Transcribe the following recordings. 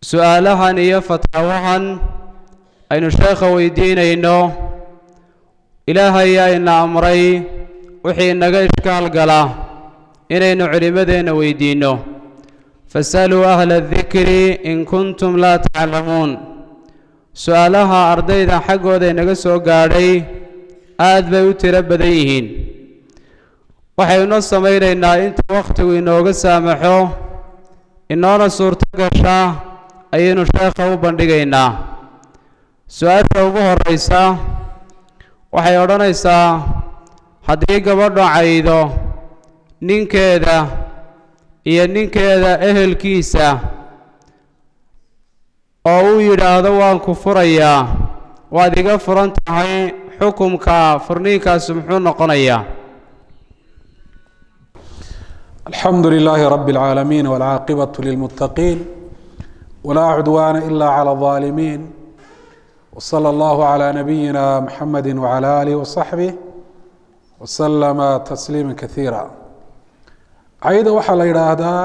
su-aalahan iyo fataawahan aynu sheekha weydiinayno ilaahay yaa ina amray wixii inaga ishkaal gala inaynu culimmadeenna weydiinno fasaluu ahla adikri in kuntum laa taclamuun su-aalaha ardayda xaggooda inaga soo gaadhay aad bay u tiro badan yihiin waxaynu samaynaynaa inta wakhtigu inooga saamaxo inoona suurto gasha ayaynu sheekha u bandhigaynaa su-aasha ugu horraysa waxay odhanaysaa haddii gabadho caydo ninkeeda iyo ninkeeda ehelkiisa oo uu yidhaahdo waan ku furayaa waad iga furan tahay xukumka furniinkaasi muxuu noqonayaa alxamdu lilaahi rabi اlcaalamiin wاlcaaqibaة lilmuttaqiin wlaa cudwaana ila clى الظaalimiin wslى اllahu عlى nabiyina mxamedi wعlى alih وصaxbih wslama tasliima kaiira cayda waxaa la yidhaahdaa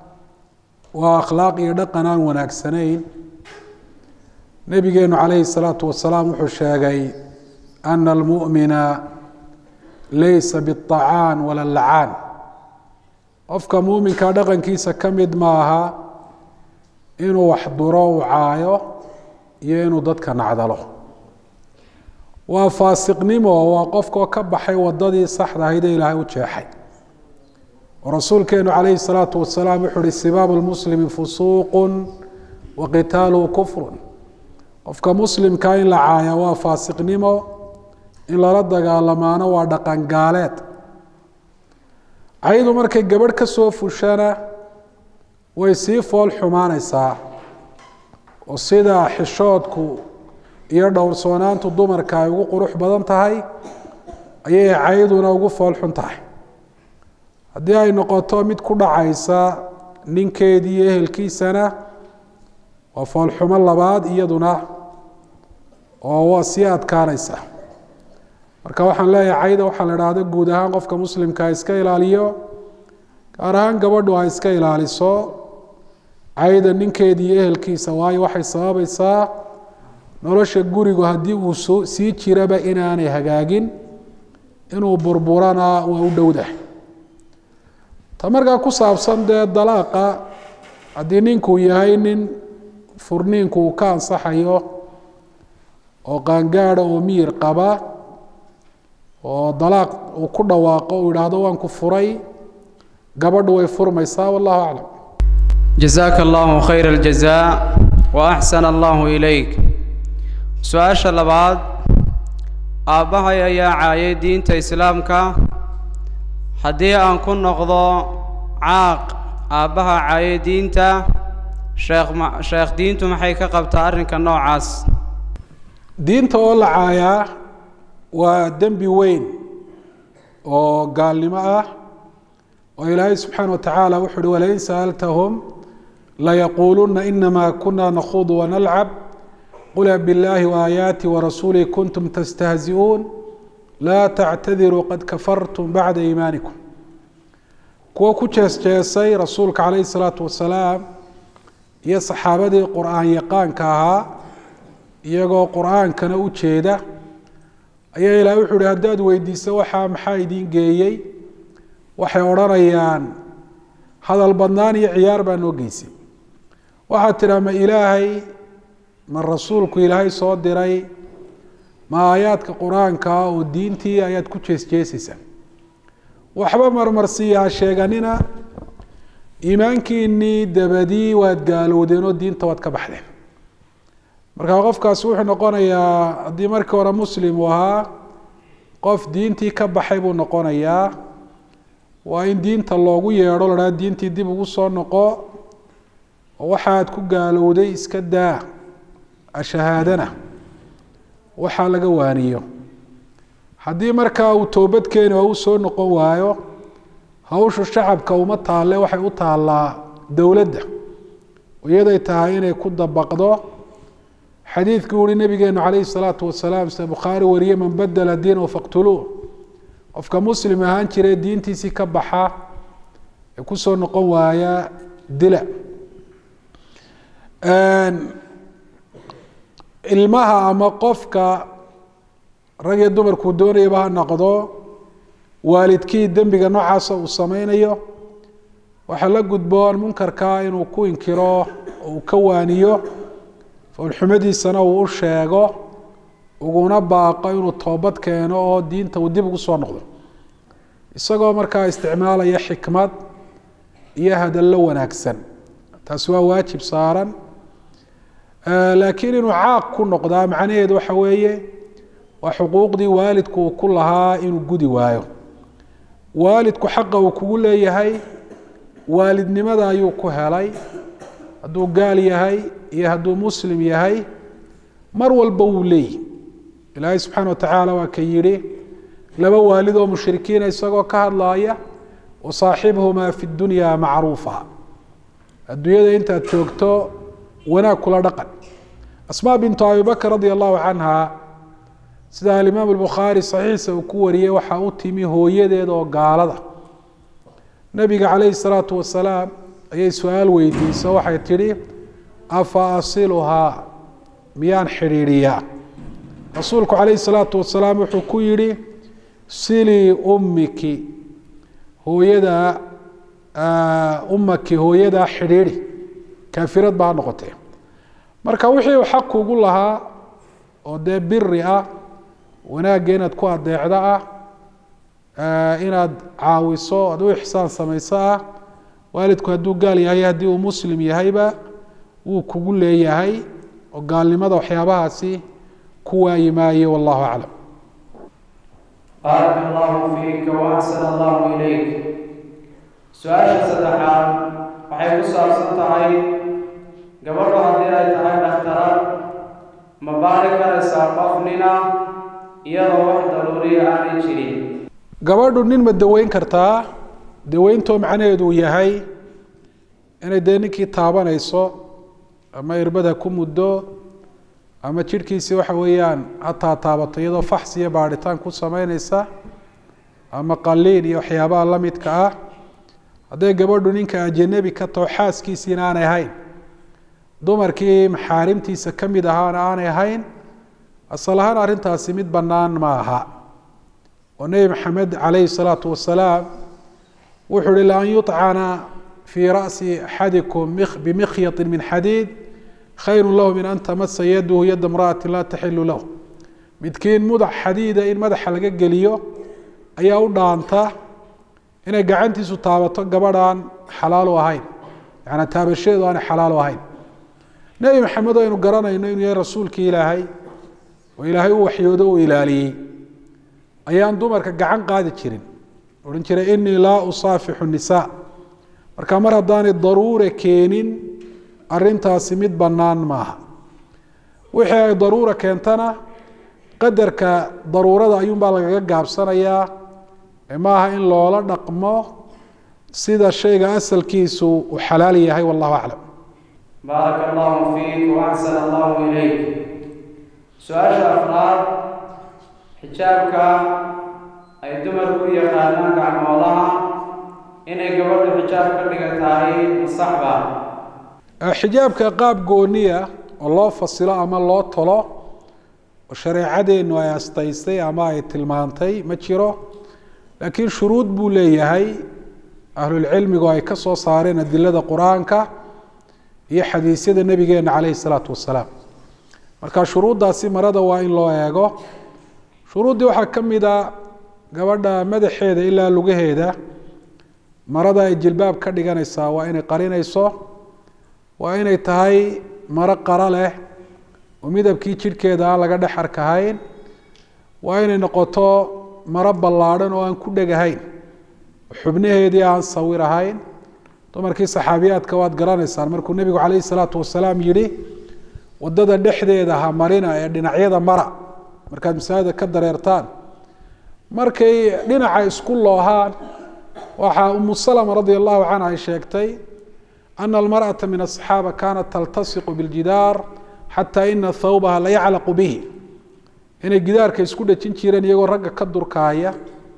waa akhlaaq iyo dhaqan aan wanaagsanayn nebigeenu calayhi الsalaatu wasalaam wuxuu sheegay ana almu'mina laysa biالطacaan wala lacaan qofka muuminka dhaqankiisa ka mid maaha inuu wax duro u caayo iyo inuu dadka nacdalo waa faasiqnimo waa qofkoo ka baxay wadadii saxda ahayd ee ilaahay u jeexay oo rasuulkeenu calayhi الsalaatu wasalaam wuxuu uhi sibaabu lmuslimi fusuuqu wa qitaaluhu kufrun qofka muslimka in la caaya waa faasiqnimo in lala dagaalamaano waa dhaqan gaaleed caydu markay gabadh ka soo fushana way sii fool xumaanaysaa oo sida xishoodku iyo dhowrsoonaantu dumarka ay ugu qurux badan tahay ayay cayduna ugu fool xun tahay haddii ay noqoto mid ku dhacaysa ninkeedii iyo ehelkiisana waa foolxumo labaad iyaduna oo waa sii adkaanaysa marka waxaan leeyahay cayda waxaa la idhaahda guud ahaan qofka muslimka ha iska ilaaliyo gaar ahaan gabadhu ha iska ilaaliso cayda ninkeedii iyo ehelkiisa waayo waxay sababaysaa nolosha gurigu haddii uu s sii jiraba inaanay hagaagin inuu burburana waa u dhowdahay ta markaa ku saabsan dee dalaaqa haddii ninkuu yahay nin furniinku uu ka ansaxayo oo qaangaada oo miyir qaba oo dalaaq uu ku dhawaaqo uu yidhaahdo waan ku furay gabadhu way furmaysaa wallahu aclam jasaaka allahu khayra aljazaa wa axsana allahu ilayk su-aasha labaad aabbahay ayaa caayay diinta islaamka haddii aan ku noqdo caaq aabbaha caayay diinta sheekh ma sheekh diintu maxay ka qabtaa arrinka noocaas diinta oo la caayaa waa dembi weyn oo gaalnimo ah oo ilaahay subxaana watacaala wuxu uhi walain sa'altahum layaquuluna inama kuna nakhudu wanalcab qul biاllahi waaayaati warasuulih kuntum tastahzi'uun laa tactadiruu qad kafartum bacda iimaanikum kuwo ku jees jeesay rasuulka calayhi salaatu wasalaam iyo saxaabadii qur-aan yaqaanka ahaa iyagoo qur-aankana u jeeda ayaa ilaah wuxu uhi haddaad weydiiso waxaa maxaa idiin geeyey waxay odhanayaan hadal badnaan iyo ciyaar baa noo geysay waxaad tidhaa ma ilaahay ma rasuulku ilaahay soo diray ma aayaadka qur-aankaa oo diintii ayaad ku jees jeesaysaa waxba marmarsiiyaa sheeganina iimaankiinii dabadii waad gaalowdeen oo diinta waad ka baxdeen marka qofkaasi wuxuu noqonayaa haddii markii hore muslim uu ahaa qof diintii ka baxay buu noqonayaa waa in diinta loogu yeedho la dhaha diintii dib ugu soo noqo oo waxaad ku gaalowday iska daa ashahaadana waxaa laga waaniyo haddii markaa uu toobad keeni oo u soo noqon waayo hawshu shacabka uma taalle waxay u taallaa dowladda iyaday tahay inay ku dabaqdo xadiidkii uhi nabigeenu calayhi salaatu wasalaam sida bukhaari wariye man badela diinahu faqtuluuh qofka muslim ahaan jire diintiisii ka baxa ee kusoo noqon waaya dila ilmaha ama qofka rag iyo dumarkuu doonayaba ha noqdo waalidkii dembiga noocaasa uu sameynayo waxaa la gudboon munkarkaa inuu ku inkiro oo uu ka waaniyo foolxumadiisana uu u sheego uguna baaqo inuu toobad keeno oo diinta uu dib ugu soo noqdo isagoo markaa isticmaalaya xikmad iyo hadallo wanaagsan taasi waa waajib saaran laakiin inuu caaq ku noqdaa macnaheedu waxa weeye waa xuquuqdii waalidku uu ku lahaa inuu gudi waayo waalidku xaqa uu kugu leeyahay waalidnimada ayuu ku helay hadduu gaal yahay iyo hadduu muslim yahay mar walba wuu leeyihi ilaahay subxaana watacaala waa ka yidhi laba waalid oo mushrikiina isagoo ka hadlaaya wasaaxibhumaa fi dunya macruufa adduunyada intaad joogto wanaag kula dhaqan asmaa bintu abi bakr radia allahu canha sida alimaam albukhaari saxiixa uu ku wariyey waxaa u timi hooyadeed oo gaalada nabiga calayhi salaatu wasalaam ayay su-aal weydiisa waxay tidhi afa asiluhaa miyaan xidhiidhiyaa rasuulku calayhi salaatu wasalaam wuxuu ku yidhi silii ummiki hooyadaa ummaki hooyadaa xidhiidhi kaafirad baa ha noqotee marka wixii uu xaq kugu lahaa oo dee biri ah wanaagga inaad ku adeecdo ah inaad caawiso aad u ixsaan samayso ah waalidku hadduu gaal yahay haddii uu muslim yahayba wuu kugu leeyahay oo gaalnimada waxyaabahaasi ku waayi maayo wallahu aclam baaraka allahu fiika waaxsan allahu ilayk su-aasha saddexaad waxay ku saabsan tahay gabadhu haddii ay tahay dhakhtarad ma baari karaysaa qof nina iyadoo wax daruuriya aanay jirin gabadhu nin ma daweyn kartaa daweyntoo macnaheedu uu yahay inay dee ninkii taabanayso ama irbada ku muddo ama jidhkiisii waxa weeyaan hataa taabato iyadoo faxs iyo baadhitaan ku sameyneysa ama qaliin iyo waxyaabaha la midka ah hadday gabadhu ninka ajanabi ka taho xaaskiisiina aanay ahayn dumarkii maxaarimtiisa ka mid ahaana aanay ahayn asal ahaan arrintaasi mid bannaan ma aha oo nebi maxamed calayhi salaatu wasalaam wuxuu uhi laan yuطcana fii ra'si axadikum bimikhyati min xadiid khayru lahu min an tamasa yaduhu yada imra'ati laa taxilu lahu midkiin mudax xadiida in madaxa laga geliyo ayaa u dhaanta inay gacantiisu taabato gabadhaan xalaalu ahayn yaani taabashadeedu aanay xalaalu ahayn nebi maxamed oo aynu garanayno inuu yahay rasuulkii ilaahay oo ilaahay u waxyoodo uu ilaaliyey ayaan dumarka gacan qaadi jirin odhan jiray inii laa usaafixu nisaa marka mar haddaanay daruure keenin arrintaasi mid bannaan maaha wixii ay daruura keentana qadarka daruurada ayuunbaa lagaga gaabsanayaa maaha in loola dhaqmo sida shayga asalkiisu uu xalaal yahay wallahu aclam baaraka allahu fiik waaxsan allahu ilayk su-aasha afraad xijaabka ay dumarku u yaqaanaan gacmoolaha inay gabadhu xijaab ka dhigatahay masaxba xijaabka qaab gooniya oo loo fasilo ama loo tolo oo shareecadeennu ay astaystay ama ay tilmaantay ma jiro laakiin shuruud buu leeyahay ahlulcilmigu ay ka soo saareen adilada qur-aanka iyo xadiisyada nebigeena caleyhi salaatu wasalaam marka shuruuddaasi marada waa in loo eego shuruuddii waxaa ka mid a gabadha madaxeeda ilaa lugaheeda marada ay jilbaab ka dhiganaysaa waa inay qarinayso waa inay tahay maro qaro leh oo midabkii jidhkeeda aan laga dhex arkahayn waa inay noqoto maro ballaadhan oo aan ku dhegahayn xubnaheedii aan sawir ahayn dumarkii saxaabiyaadka waad garanaysaan markuu nebigu calayhi salaatu wasalaam yidhi waddada dhexdeeda ha marina ee dhinacyada mara markaad masaajida ka dareertaan markay dhinaca isku loohaan waxaa umu salama radia allahu canha ay sheegtay ana almarأaةa min aلصaxaaba kanat taltasiqu biاljidaar xataa ina thawbaha la yaclaqu bihi inay gidaarka isku dhejin jireen iyagoo ragga ka durkaaya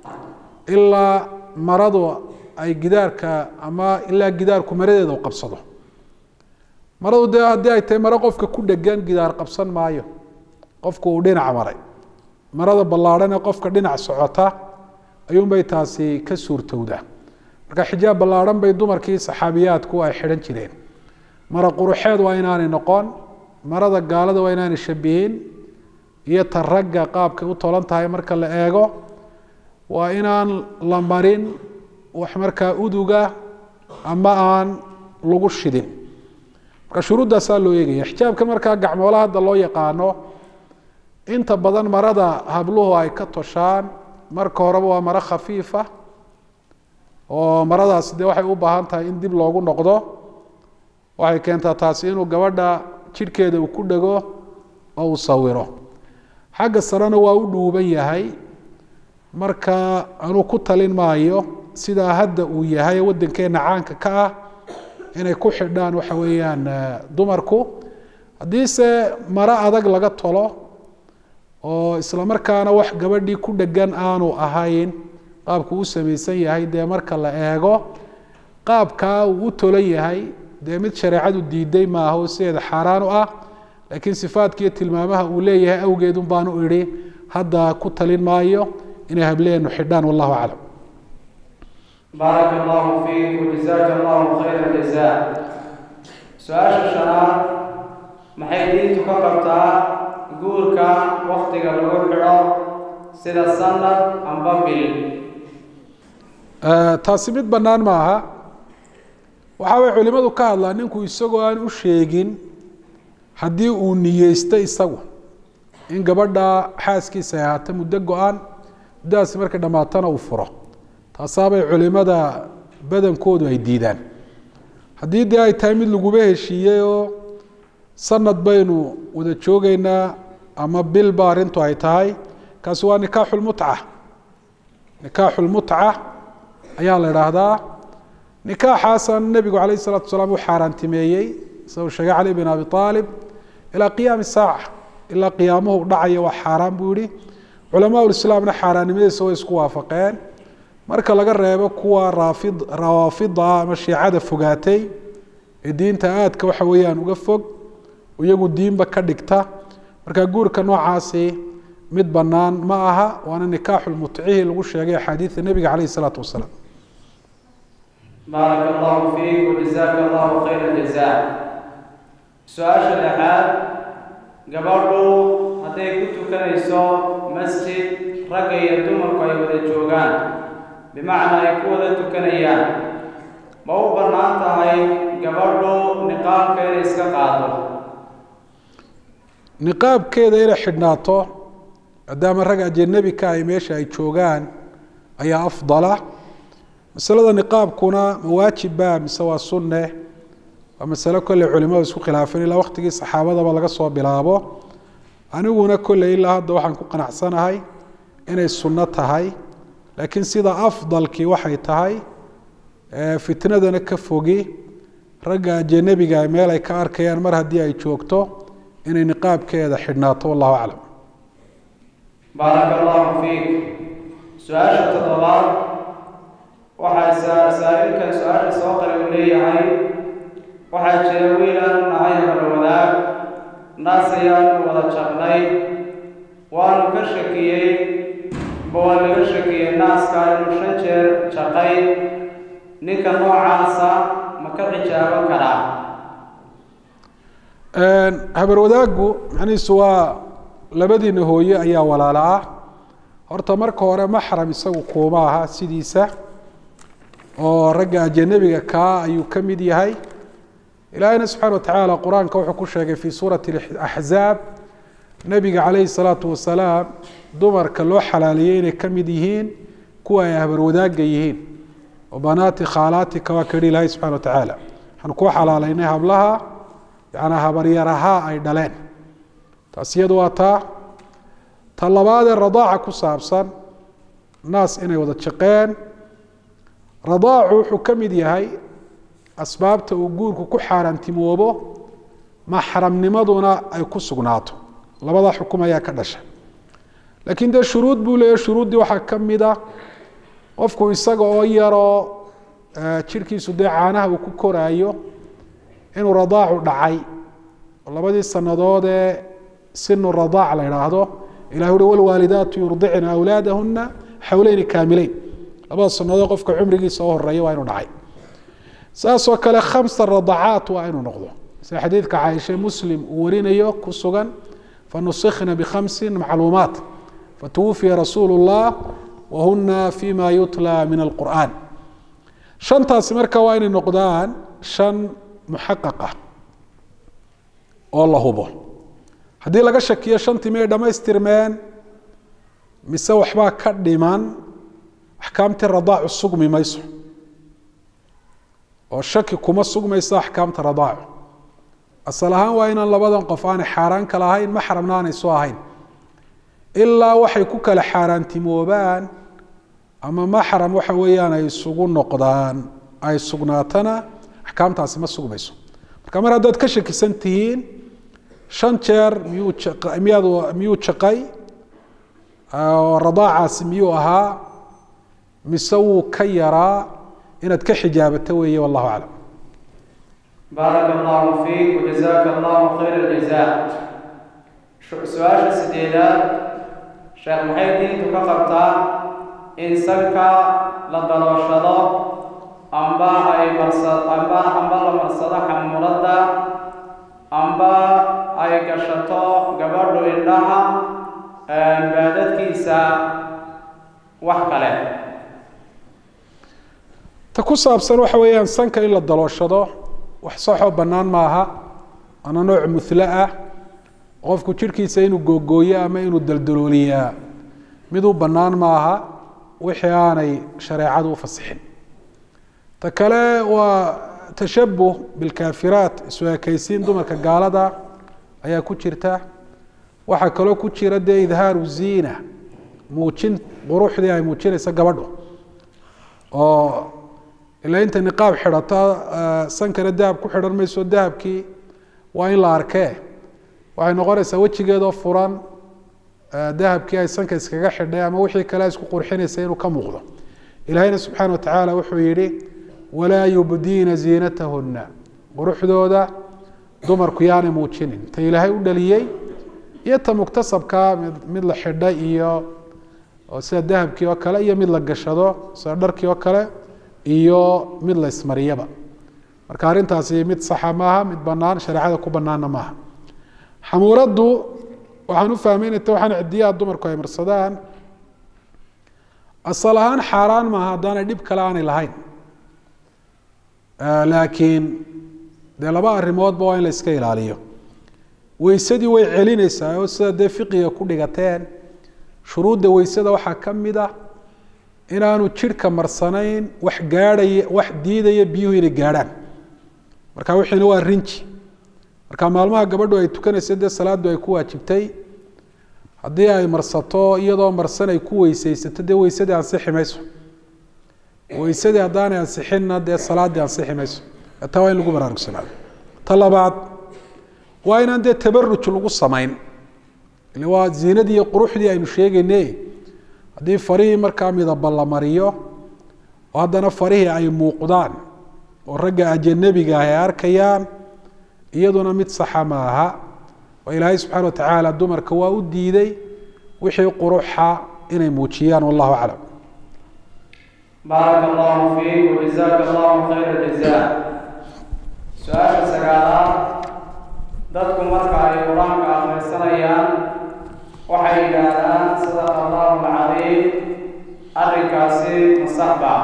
ilaa maradu ay gidaarka ama ilaa gidaarku maradeeda u qabsado maradu dee haddii ay tahay maro qofka ku dhegan gidaar qabsan maayo qofku uu dhinac maray marada ballaadhan ee qofka dhinac socota ayuunbay taasi ka suurtowdaa marka xijaab ballaadhan bay dumarkii saxaabiyaadku ay xidhan jireen mara quruxeed waa inaanay noqon marada gaalada waa inaanay shabihin iyo ta ragga qaabkay u tolan tahay marka la eego waa inaan la marin wax markaa uduga ama aan lagu shidin marka shuruuddaasaa loo eegaya xijaabkan markaa gacmoola hadda loo yaqaano inta badan marada habluhu ay ka toshaan marka horeba waa maro khafiifa oo maradaasi dee waxay u baahan tahay in dib loogu noqdo waxay keentaa taasi inuu gabadha jidhkeeda uu ku dhego oo uu sawiro xagga sarena waa u dhuuban yahay marka anuu ku talin maayo sidaa hadda uu yahay waddankeenna caanka ka ah inay ku xidhaan waxa weeyaan dumarku haddiise maro adag laga tolo oo isla markaana wax gabadhii ku dhegan aanu ahayn qaabku u samaysan yahay dee marka la eego qaabkaa uu u tolan yahay dee mid shareecadu diiday maaha oo sideeda xaaraan u ah laakiin sifaadkiiyo tilmaamaha uu leeyahay awgeed un baanu idhi hadda ku talin maayo inay hableenu xidhaan wallahu aclam baaraka allahu fiik wajazaaka allahu khayra jazaa su-aasha shanaad maxay diintu ka qabtaa guurka waktiga lagu xidho sida sanad amba bil taasi mid bannaan ma aha waxa way culimadu ka hadlaan ninku isagoo aan u sheegin haddii uu niyeysto isagu in gabadha xaaskiisa ay ahaato muddo go-aan muddadaasi markay dhammaatana uu furo taasaabay culimada badankoodu ay diidaan haddii dee ay tahay mid laguba heshiiyey oo sanad baynu wada joogeynaa ama bilba arrintu ay tahay kaasi waa nikaaxulmutca nikaaxulmutca ayaa la idhaahdaa nikaaxaasan nebigu calayh isalatu wasalaam u xaaraantimeeyey sida uu sheegay cali bin abi aalib ilaa qiyaami saaca ilaa qiyaamuhu dhacaya waa xaaraan buu yihi culamaa ulislaamna xaaraannimadiisa way isku waafaqeen marka laga reebo kuwa raafid rawaafida ama shiicada fogaatay ee diinta aadka waxa weeyaan uga fog iyagu diinba ka dhigta marka guurka noocaasi mid bannaan ma aha waana nikaaxulmutcihi lagu sheegay axaadiida nebiga calayh isalaatu wasalaam baaraka allahu fiik wajazaaka allahu khayra jazaa su-aasha lixaad gabadhu hadday ku tukanayso masjid ragga iyo dumarku ay wada joogaan bimacnaa ay ku wada tukanayaan ma u bannaan tahay gabadhu niqaabka inay iska qaado niqaabkeeda inay xidhnaato maadaama rag ajanabi ka ay meesha ay joogaan ayaa afdala masalada niqaabkuna ma waajibba mise waa sunne waa masalo kolley culimadu isku khilaafeen ilaa waqtigii saxaabadaba laga soo bilaabo aniguna kolley ilaa hadda waxaan ku qanacsanahay inay sunno tahay laakiin sida afdalkii waxay tahay fitnadana ka fogi ragga ajanabiga meel ay ka arkayaan mar haddii ay joogto inay niqaabkeeda xidhnaato wallahu aclam baaraka allahu fiik su-aasha toddobaad waxaa saa-ilkan su-aasha soo qale uu leeyahay waxaa jira wiilaan nahay habla wadaag naas ayaanu wada jaqnay waanu ka shakiyey ba waa laga shakiyey naaska inuu shan jeer jaqay ninka noocaasa ma ka xijaaban karaa habar wadaaggu macnihiisu waa labadiina hooye ayaa walaalo ah horta marka hore maxram isagu kuuma aha sidiisa oo ragga ajanabiga kaa ayuu ka mid yahay ilaahina subxana watacaala qur-aanka wuxuu ku sheegay fii suurati axzaab nebiga calayhi salaatu wasalaam dumarka loo xalaaleeyey inay ka mid yihiin kuwa ay habar wadaagga yihiin oo banaati khaalaatika waa ka yihi ilaahay subxana watacaala waxaan kuu xalaalaynay hablaha yanaa habaryarahaa ay dhaleen taas iyadu waa taa ta labaadee radaaca ku saabsan naas inay wada jaqeen radaacu wuxuu ka mid yahay asbaabta uu guurku ku xaaraantimoobo maxramnimaduna ay ku sugnaato labadaa xukum ayaa ka dhasha laakiin dee shuruud buu leeyahy shuruuddii waxaa ka mid a qofku isaga oo yaroo jirhkiisu dee caanaha uu ku koraayo inuu radaacu dhacay oo labadii sanadood ee sinu radaac la idhaahdo ilah uhi walwaalidaatu yurdicna awlaadahuna xawleyni kaamileyn labada sanadood qofka cumrigiisa u horeeya waa inuu dhacay saasoo kale khamsa radacaat waa inuu noqdo sida xadiidka caaisha muslim uu warinayo ku sugan fanusikna bikhamsin macluumaat fatuwufiya rasuulu llah wahuna fima yutla min alqur'an shantaasi marka waa inay noqdaan shan muxaqaq ah oo la hubo haddii laga shakiyo shantii miyay dhammaystirmeen mise waxbaa ka dhiman axkaamtii radaacu sugmi mayso oo shaki kuma sugmayso axkaamta radaacu asal ahaan waa inaan labadan qof aanay xaaraan kala ahayn maxramna aanay soo ahayn ilaa waxay ku kala xaaraantimoobaan ama maxram waxa weeyaan ay isugu noqdaan ay sugnaatana axkaamtaasi ma sugmayso marka mar haddaad ka shakisan tihiin shan jeer miyuu miyaad miyuu jaqay oo radaacaasi miyuu ahaa mise wuu ka yaraa inaad ka xijaabato weeye wallahu aclam baaraka allahu fiik wajazaaka allahu khayr aljaza su-aasha sideedaad sheekh maxay diintu ka qabtaa in sanka la dalooshado amba ay marsa amba amba la marsado xamuuradda amba ay gashato gabadhu indhaha baadadkiisa wax kale ta ku saabsan waxa weeyaan sanka in la dalooshado wax saxoo bannaan maaha ana nooc muhlo ah qofku jidhkiisa inuu googooyo ama inuu daldalooliyaa miduu bannaan maaha wixii aanay shareecadu u fasixin ta kale waa tashabuh bilkaafiraat isu ekaysiin dumarka gaalada ayaa ku jirta waxaa kaloo ku jira dee idhaaru ziina muujin quruxdii ay muujinaysa gabadhu oo ilaa inta niqaab xidhata sankana dahab ku xidhan mayso dahabkii waa in la arkee waxay noqonaysaa wejigeedoo furan dahabkii ay sanka iskaga xidhay ama wixii kale isku qurxinaysa inuu ka muuqdo ilaahayna subxaana watacaala wuxuu yihi walaa yubdiina ziinatahuna quruxdooda dumarku yaanay muujinin ta ilaahay u dhaliyey iyo ta muktasabkaa mid la xidhay iyo sida dahabkii oo kale iyo mid la gashado sida dharkii oo kale iyo mid la ismariyaba marka arrintaasi mid saxa maaha mid banaan shareecada ku banaanna maaha xamuuraddu waxaan u fahmaynata waxaan cidiyaha dumarku ay marsadaan asal ahaan xaaraan maaha haddaanay dhib kale aanay lahayn laakiin dee laba arrimoodba waa in la iska ilaaliyo weysadii way celinaysaa oo sida dee fiqiga ku dhigateen shuruudda weysada waxaa ka mid ah inaanu jidhka marsanayn wax gaadhaya wax diidaya biyuhu inay gaadhaan marka wixiina waa rinji marka maalmaha gabadhu ay tukanaysa dee salaaddu ay ku waajibtay haddii ay marsato iyadoo marsan ay ku weysaysato dee weysadii ansixi mayso weysadii haddaanay ansixinna dee salaaddii ansixi mayso taa waa in lagu baraarugsanaado ta labaad waa inaan dee tabaruj lagu samayn ile waa ziinadii iyo quruxdii aynu sheegayne haddii farihii markaa midaba la mariyo oo haddana farihii ay muuqdaan oo ragga ajanabiga ah ay arkayaan iyaduna mid saxa ma aha oo ilaahay subxaana watacaala dumarka waa u diiday wixii quruxa inay muujiyaan wallahu aclam baaraka allahu fiik wajazaaka allahu khayra jaza su-aasha sagaalaad dadku marka ay qur-aanka akhrisanayaan waxay yidhaahdaan sadaqa allahu alcaliim arrinkaasi masaxba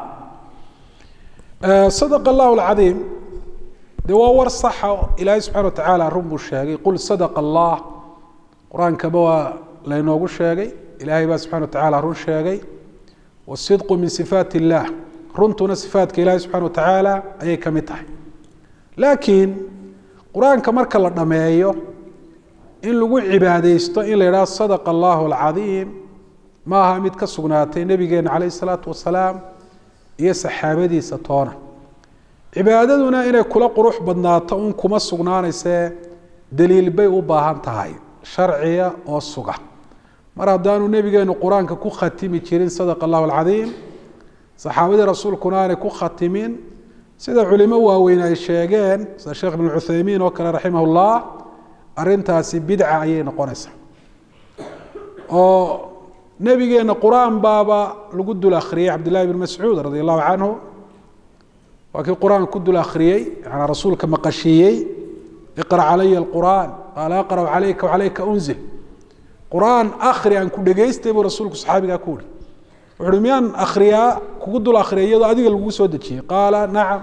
sadaqa allahu alcadiim dee waa war saxa ilaahay subxana watacaala run buu sheegay qul sadaqa allah qur-aankaba waa laynoogu sheegay ilaahay baa subxana watacaala run sheegay wasidqu min sifaat illah runtuna sifaatka ilaahay subxana watacaala ayay ka mid tahay laakiin qur-aanka marka la dhameeyo in lagu cibaadeysto in la yidhaho sadaqa allahu alcadiim ma aha mid ka sugnaatay nebigeena calayh isalaatu wasalaam iyo saxaabadiisa toona cibaadaduna inay kula qurux badnaato un kuma sugnaanaysee daliil bay u baahan tahay sharciga oo suga mar haddaanu nebigeenu qur-aanka ku khatimi jirin sadaqa allahu alcadiim saxaabadii rasuulkuna aanay ku khatimin sida culimo waaweyn ay sheegeen sida sheekh ibn cuthaymiin oo kale raximah ullah arrintaasi bidca ayay noqonaysaa oo nebigeena qur-aan baaba lagu dul akhriyey cabdillahi bn mascuud radi allahu canhu waa kii qur-aan ku dul akhriyey yanaa rasuulka maqashiiyey iqra calaya alqur'aan qaala aqra'u calayka wacalayka unzil qur-aan akri aan ku dhegaystay buu rasuulku saxaabigaa ku yihi wuxu uhi miyaan akhriyaa kugu dul akhriya iyadoo adiga lagu soo dejiyey qaala nacam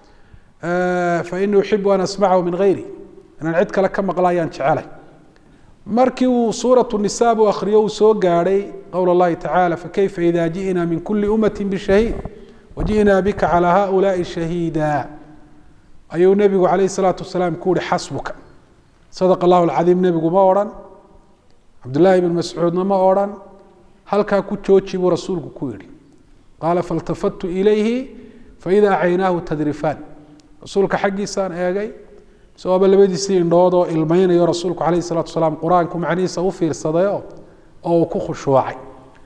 fainii uxibu an asmacahu min gayri inaan cid kale ka maqla ayaan jecelay markii uu suuratu nisa buu akhriyo uu soo gaadhay qowl اllahi tacaala fakayfa ida ji'na min kuli umati bishahiid waji'naa bika calى haؤulaai shahiida ayuu nebigu calayh الsalaatu wasalaam ku yihi xasbuka sadaq allahu alcadiim nebigu ma odhan cabdullaahi bn mascuudna ma odhan halkaa ku jooji buu rasuulku ku yihi qaala faltafadtu ilayhi faida caynaahu tadrifaan rasuulka xaggiisaan eegay isagoaba labadiisii indhood oo ilmeynayo rasuulku calayh salatu wasalaam qur-aanku macnihiisa u fiirsadayo oo uu ku khushuucay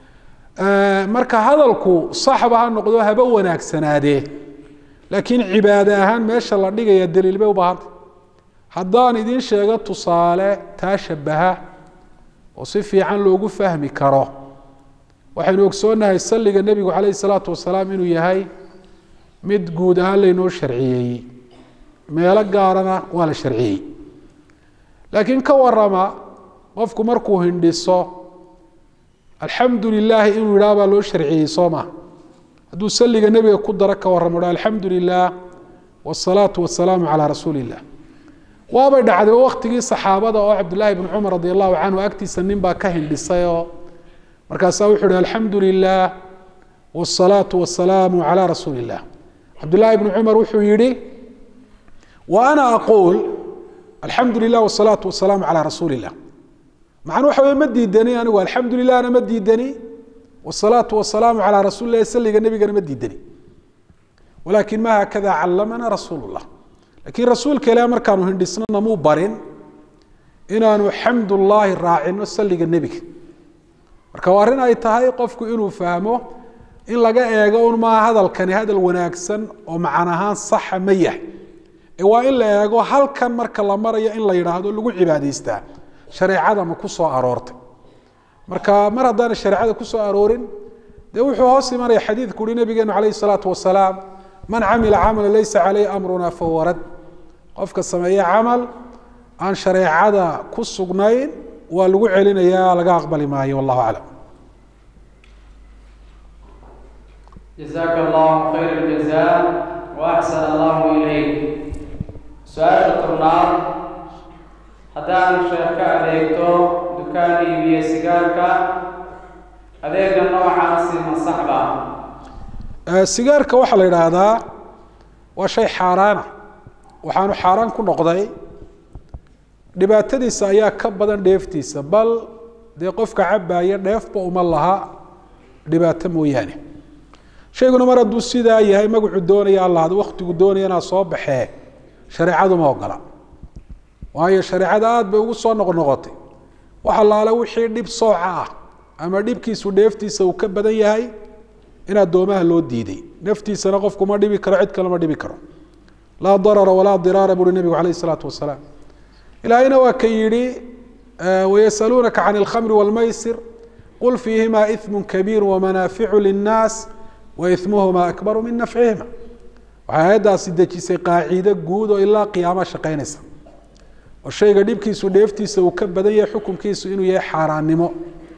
marka hadalku saxba ha noqdo haba wanaagsanaadee laakiin cibaade ahaan meesha la dhigaya daliil bay u baahantay haddaan idiin sheego tusaale taa shabaha oo si fiican loogu fahmi karo waxaynu ogsoonnahay salliga nebigu calayh salaatu wasalaam inuu yahay mid guud ahaan laynoo sharciyeeyey meelo gaarana waa la sharciyey laakiin ka warama qofku markuu hindhiso alxamdu lilaahi inuu yidhaha baa loo sharciyey soo maa hadduu salliga nebiga ku daro ka warramo ha alxamdu lilah wsalaatu wasalaamu calaa rasuuli illah waabay dhacday waktigii saxaabada oo cabdullaahi bn cumar radi allahu canhu agtiisa nin baa ka hindhisay oo markaasaa wuxuu hi alxamdu lilah wsalaatu wasalaamu calaa rasuuli illah cabdullaahi bni cumar wuxuu yihi wa ana aquul alxamdu lilah wsalaatu wasalaamu calaa rasuuli illah macnuu waxa wey ma diidani anigu alxamdu lilahna ma diidani wsalaatu wasalaamu calaa rasuuli lah salliga nebigana ma diidani walakin ma haakada callamana rasuul llah lakiin rasuulka ilaah markaanu hindhisno namuu barin inaanu xamdullaahi raacino salliga nebiga marka waa arrin ay tahay qofku inuu fahmo in laga eego un maa hadalkani hadal wanaagsan oo macan ahaan saxa ma yahay ee waa in la eego halkan marka la marayo in la yidhaahdo lagu cibaadaystaa shareecada ma ku soo aroortay marka mar haddaana shareecada ku soo aroorin dee wuxuu hoos imanaya xadiidku uhi nabigeenu calayhi salaatu wasalaam man camila camala laysa caleyh amruna fahuwa rad qofka sameeye camal aan shareecada ku sugnayn waa lagu celinayaa laga aqbali maayo wallahu aclam jazaaka allahu khayr اljazaa waaxsan allahu ilayk su-aasha tobnaad haddaan sheekh ka adeegto dukaan iibiye sigaarka adeega noocaasi ma saxba sigaarka waxaa la yidhaahdaa waa shay xaaraana waxaanu xaaraan ku noqday dhibaatadiisa ayaa ka badan dheeftiisa bal dee qofka cabbaaya dheefba uma laha dhibaato mooyaane shayguna mar hadduu sidaa yahay magacu doonaya allahad waktigu doonayana soo baxee shareecadu ma ogola waayo shareecada aada bay ugu soo noqnoqotay wax allaale wixii dhib sooca ah ama dhibkiisu dheeftiisa uu ka badan yahay in addoomaha loo diiday naftiisana qofku ma dhibi karo cid kale ma dhibi karo laa darara walaa diraara buuri nebigu calayh isalaatu wasalaam ilaahayna waa ka yidhi wayasaluunaka can alkhamri walmaysir qul fiihima iثmu kabiir wamanaaficu linnaas waithmuhuma akbaru min nafcihima waxay aayaddaasi dejisay qaaciide guud oo ilaa qiyaama shaqaynaysa oo shayga dhibkiisu dheeftiisa uu ka badan yahay xukunkiisu inuu yahay xaaraannimo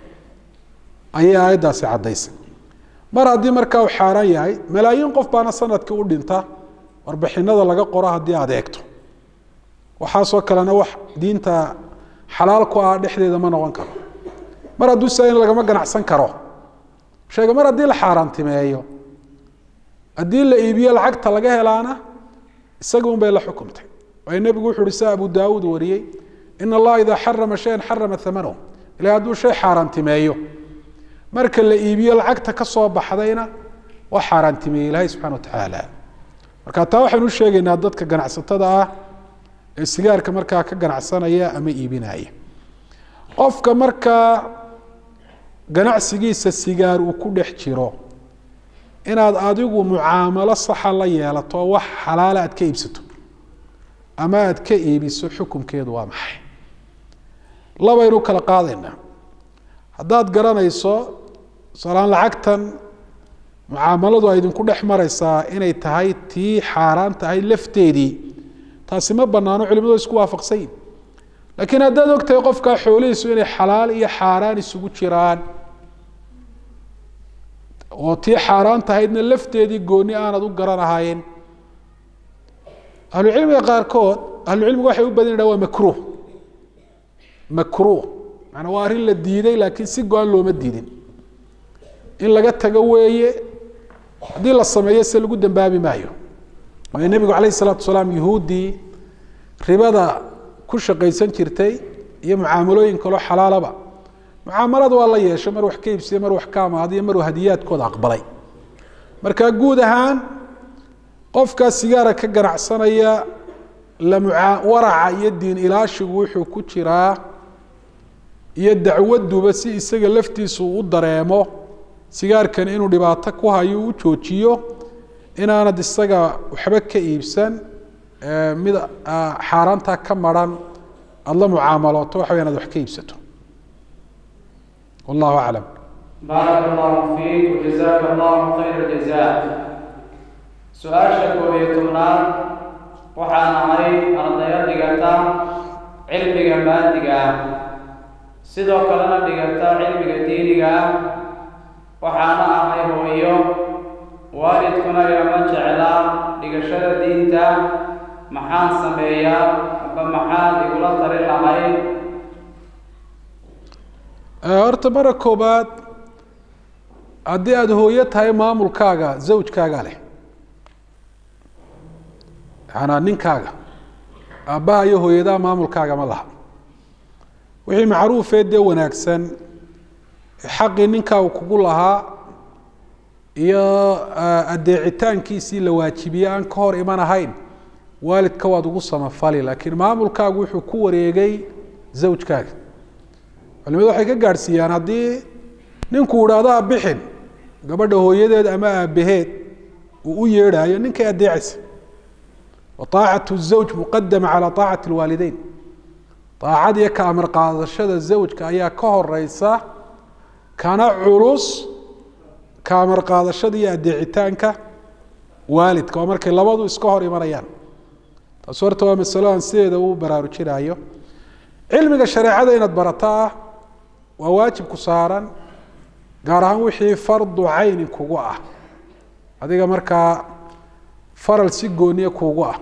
ayay aayaddaasi caddaysay mar haddii markaa uu xaaraan yahay malaayiin qof baana sanadkii u dhinta warbixinada laga qoro haddii aad eegto waxaasoo kalena wax diinta xalaal ku ah dhexdeeda ma noqon karo mar hadduu saa in lagama ganacsan karo sheega mar haddii la xaaraantimeeyo haddii la iibiyo lacagta laga helaana isaga un bay la xukumtay waayo nebigu wuxu uhi sia abu daawuud wariyey in allaha idaa xarama shayan xarama amanahu ilahi hadduu shay xaaraantimeeyo marka la iibiyo lacagta ka soo baxdayna waa xaaraantimeeyey ilaahay subxana wa tacaala marka taa waxaynu u sheegaynaa dadka ganacsatada ah ee sigaarka markaa ka ganacsanaya ama iibinaya qofka markaa ganacsigiisa sigaar uu ku dhex jiro inaad adigu mucaamalo saxa la yeelato oo wax xalaala aad ka iibsato ama aad ka iibiso xukunkeedu waa maxay labaynu kala qaadaynaa haddaad garanayso salaan lacagtan mucaamaladu ay idinku dhex maraysaa inay tahay tii xaaraan tahay lafteedii taasi ma banaano culimadu isku waafaqsan yihin laakiin haddaad ogtahay qofkaa xoolihiisu inay xalaal iyo xaaraan isugu jiraan oo tii xaaraan tahaydna lafteedii gooni aanad u garanahayn ahlucilmiga qaarkood ahlucilmiga waxay u badin waa makruh makruh maanaa waa arrin la diiday laakiin si go-an looma diidin in laga tago weeye haddii la sameeyo se lagu dambaabi maayo waayo nebigu calayh isalaatu wasalaam yuhuuddii ribada ku shaqaysan jirtay iyo mucaamalooyin kaloo xalaalaba mucaamalada waa la yeeshay mar wax ka iibsiye mar wax ka amaadiyo maruu hadiyaadkooda aqbalay marka guud ahaan qofkaa sigaara ka ganacsanaya waraca iyo diin ilaashigu wuxuu ku jiraa iyo dacwaduba si isaga laftiisu u dareemo sigaarkani inuu dhibaato ku hayo u joojiyo inaanad isaga waxba ka iibsan mid xaaraantaa ka maran aada la mucaamalooto waxa way inaad wax ka iibsato wallahu aclam baarak allahu fiik wajazaka allahu khayra jazaa su-aasha koob iyo tobnaad waxaan ahay ardaya dhigata cilmiga maadiga ah sidoo kalena dhigata cilmiga diiniga ah waxaana ahay hooyo waalidkuna igama jeclaa dhigashada diinta maxaan sameeyaa aba maxaad igula tali lahayd horta mara koobaad haddii aada hooyo tahay maamulkaaga zawjkaaga leh yaanaa ninkaaga aabbaha iyo hooyadaha maamulkaaga ma laha wixii macruufee dee wanaagsan xaqii ninkaagu kugu lahaa iyo adeecitaankiisii la waajibiye aan ka hor iman ahayn waalidka waad ugu samafali laakiin maamulkaagu wuxuu ku wareegay zawjkaaga culimadu waxay ka gaadhsiiyaan haddii ninkuu idhaahdo abixin gabadha hooyadeed ama aabaheed uu u yeedhaayo ninkay adeecaysa wa طaacat الزawj muqadama calى طaacat اlwaalideyn aacad iyo ka amar qaadashada zawjka ayaa ka horeysa kana culus ka amar qaadashada iyo adeecitaanka waalidka oo markay labadu iska hor imanayaan taas horta waa masalo aan sideeda u baraarujinayo cilmiga shareecada inaad barataa waa waajib ku saaran gaar ahaan wixii fardu caynin kugu ah adiga markaa faral si gooniye kugu ah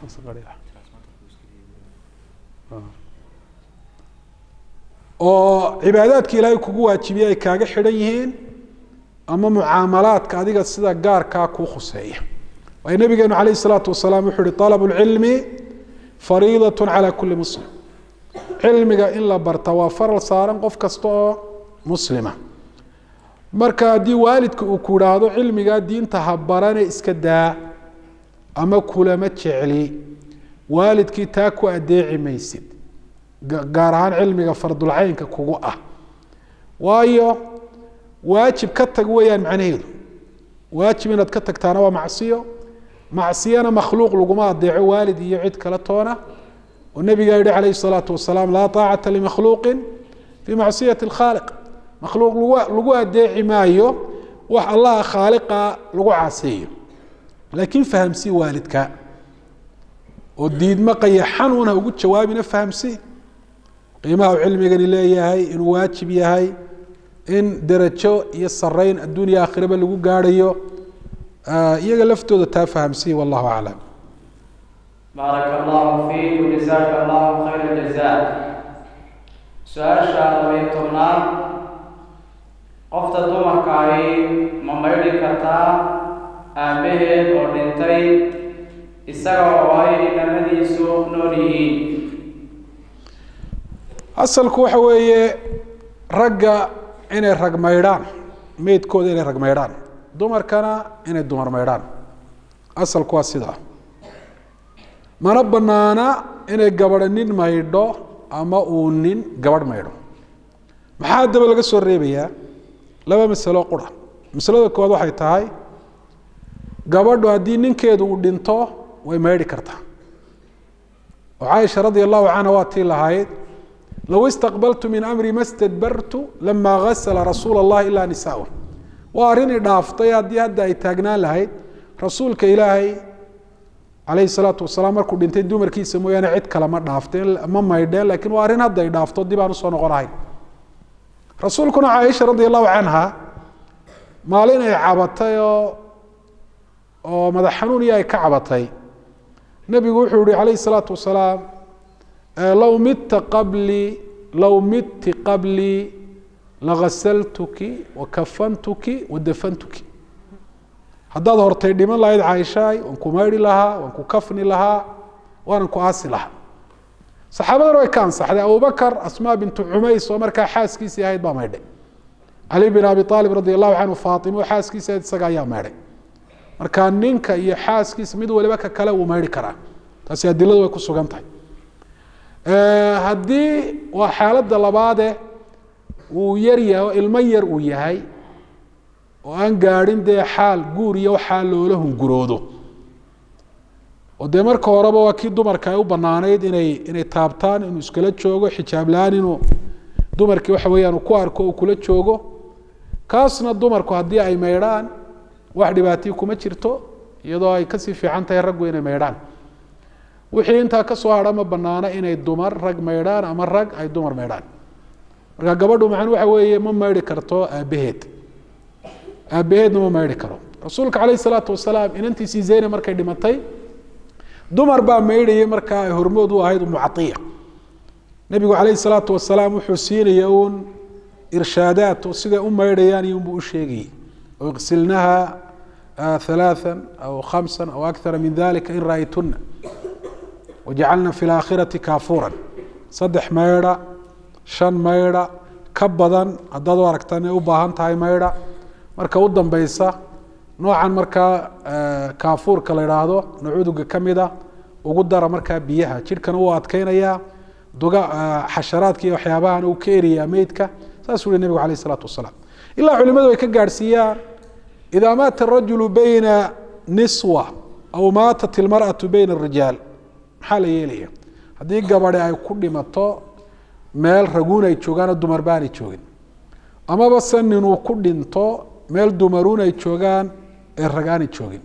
oo cibaadaadka ilaahay kugu waajibiye ay kaaga xidhan yihiin ama mucaamalaadka adiga sida gaarkaa kuu khuseeya waayo nabigeenu calayh isalaatu wasalaam wuxuu uhi طalab اlcilmi fariidaة calى kuli muslim cilmiga in la barta waa faral saaran qof kasta oo muslima marka haddii waalidka uu ku idhaahdo cilmigaa diinta ha barane iska daa ama kulama jecli waalidkii taa ku adeeci maysid gaar ahaan cilmiga fardulcaynka kugu ah waayo waajib ka tag weeyaan macnaheedu waajib inaad ka tagtaana waa macsiyo macsiyana makhluuq laguma adeeco waalid iyo cid kale toona oo nabigaa yihi calayh الsalaatu wasalaam laa طaacata limakhluuqi fii macsiyati اlkhaaliq makhluuq lagu adeeci maayo wax allaha khaaliqa lagu caaseeyo laakiin fahamsii waalidka oo diidmo qayaxan una ugu jawaabina fahamsii qiimaha uu cilmigani leeyahay inuu waajib yahay in derajo iyo sarayn adduuniya aakhiraba lagu gaarhayo iyaga laftooda taa fahamsii wallahu aclam baarak allahu fiik wajazaka allahu khayra jazaa su-aasha labaiyo tobnaad qofta dumarka ahi ma maydhi kartaa aabbaheed oo dhintay isaga oo ay inamadiisu nool yihiin asalku waxa weeye ragga inay rag maydhaan meydkooda inay rag maydhaan dumarkana inay dumar maydhaan asalku waa sidaa mana banaana inay gabadha nin maydho ama uu nin gabadh maydho maxaa haddaba laga soo reebayaa laba masalo qura masalada koowaad waxay tahay gabadhu haddii ninkeedu uu dhinto way maydhi kartaa oo caaisha radia allahu canha waa tii lahayd low istaqbaltu min amri ma stadbartu lama gasla rasuula اllahi ilaa nisaa waa arrin i dhaaftay haddii hadda ay taagnaan lahayd rasuulka ilaahay calayhi salaatu wasalaam markuu dhintay dumarkiisa mooyaane cid kale ma dhaafteen ma maydheen lakiin waa arrin hadda ay dhaafto dib aan usoo noqon ahayn rasuulkuna caaisha radia allahu canha maalin ay cabatay oo oo madax xanuun iyo ay ka cabatay nebigu wuxuu yihi calayhi salaatu wasalaam low midta qablii low midti qablii lagasaltuki wakafantuki wadafantuki haddaad hortay dhiman lahayd caaishaay waan ku maydhi lahaa waan ku kafni lahaa waanan ku aasi lahaa saxaabadana way ka ansaxday abubakar asmaa bintu cumays oo markaa xaaskiisii ahayd baa maydhay cali bin abi aalib radi allahu canhu faatimo xaaskiisa ahayd isaga ayaa maydhay marka ninka iyo xaaskiisa mid waliba ka kale wuu maydhi karaa taasi adiladu way ku sugan tahay haddii waa xaaladda labaade uu yar yahay oo ilmo yar uu yahay oo aan gaadhin dee xaal guur iyo waxaa loola hunguroodo oo dee marka horeba waa kii dumarka ay u banaanayd inay inay taabtaan inuu iskala joogo xijaab la-aan inuu dumarkii waxa weeyaan uu ku arko uu kula joogo kaasna dumarku haddii ay maydhaan wax dhibaatiyi kuma jirto iyadoo ay kasii fiican tahay raggu inay maydhaan wixii intaa kasoo hadha ma banaano inay dumar rag maydhaan ama rag ay dumar maydhaan marka gabadhu macnu waxa weeye ma maydhi karto aabbaheed aabbaheedna ma maydhi karo rasuulka calayhi salaatu wasalaam inantiisii zeyne markay dhimatay dumar baa maydhayay markaa ay hormood u ahayd umucaiya nebigu calayhi salaatu wasalaam wuxuu siinaya uun irshaadaat oo siday u maydhayaan iyo unbuu u sheegayay oo iqsilnaha halaathan aw khamsan aw akthara min dalika in ra'aytuna wajacalna fi laakhirati kaafuuran saddex maydha shan maydha ka badan haddaad u aragtaan inay u baahan tahay maydha marka u dambeysa noocan markaa kaafuurka la idhaahdo nacuuduga ka mida ugu dara markaa biyaha jidhkana uu adkeynayaa duga xasharaadka iyo waxyaabahan uu ka eriyaa meydka saasuu hi nebigu alayh isalaatu wasalaam ilaa culimadu ay ka gaadhsiiyaan idaa maata arajulu bayna niswa aw maatat ilmar'atu bayna arijaal maxaa la yeelaya haddii gabadhi ay ku dhimato meel raguun ay joogaan oo dumar baanay joogin amaba se ninuu ku dhinto meel dumaruun ay joogaan ee rag aanay joogin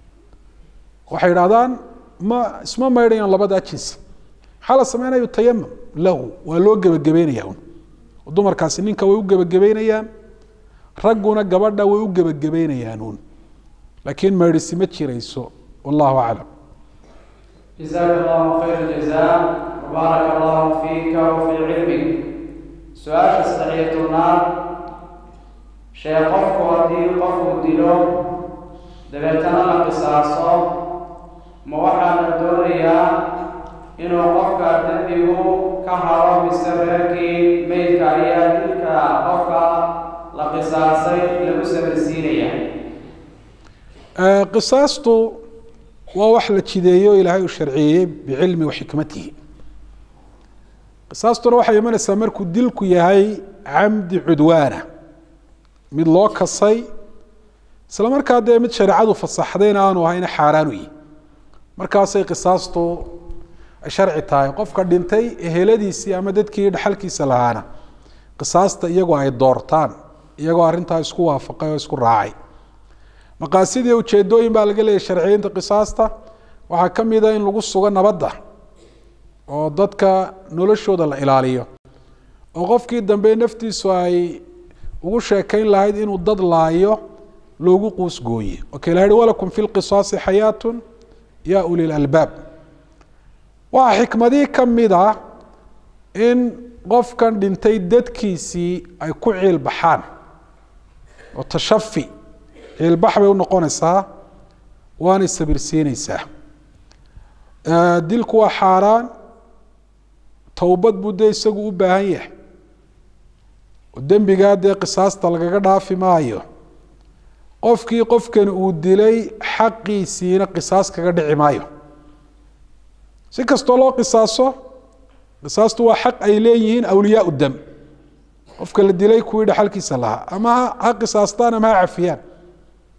waxay idhahdaan ma isma maydhayaan labadaa jinsi maxaa la sameynaya yutayamam lahu waa loo gebagabeynaya un dumarkaasi ninka way u gebagabeynayaan ragguna gabadha way u gebagabeynayaan un laakiin maydhisi ma jirayso wallahu aclam جزاك الله خير الجزاء وبارك الله فيك وفي علمك سؤال صحيح النار شيء قفك ودي قفك ديلو دبيتنا لقصاصه ما waxaa la doonayaa inuu qofka dembigu ka haro mise reerkii meydka ayaa dilka qofka la qisaasay lagu sabarsiinaya qisaastu waa wax la jideeyo ilaahay uu sharciyeeyey bicilmi waxikmatihi qisaastuna waxay imanaysaa markuu dilku yahay camdi cudwaana mid loo kasay isla markaa dee mid shareecadu fasaxdayna aanu ahayna xaaraan u yihi markaasay qisaastu ay sharci tahay qofka dhintay eheladiisii ama dadkii dhaxalkiisa lahaana qisaasta iyagoo ay doortaan iyagoo arrintaa isku waafaqay oo isku raacay maqaasidii ujeedooyin baa laga leeyahy sharciyeynta qisaasta waxaa ka mida in lagu sugo nabadda oo dadka noloshooda la ilaaliyo oo qofkii dambe naftiisu ay ugu sheekayn lahayd inuu dad laayo loogu quusgooye oka la yihi walakum fi lqisaasi xayaatun ya uli lalbaab waxaa xikmadii ka mid ah in qofkan dhintay dadkiisii ay ku ciil baxaan oo tashafi ciilbax bay unoqonaysaa waanay sabirsiineysaa dilku waa xaaraan towbad buu dee isagu u baahan yahay oo dembigaa dee qisaasta lagaga dhaafi maayo qofkii qofkan uu dilay xaqiisiina qisaas kaga dhici maayo si kastoo loo qisaaso qisaastu waa xaq ay leeyihiin awliyaa dam qofka la dilay kuwii dhaxalkiisa lahaa ama ha qisaastaan ama ha cafiyaan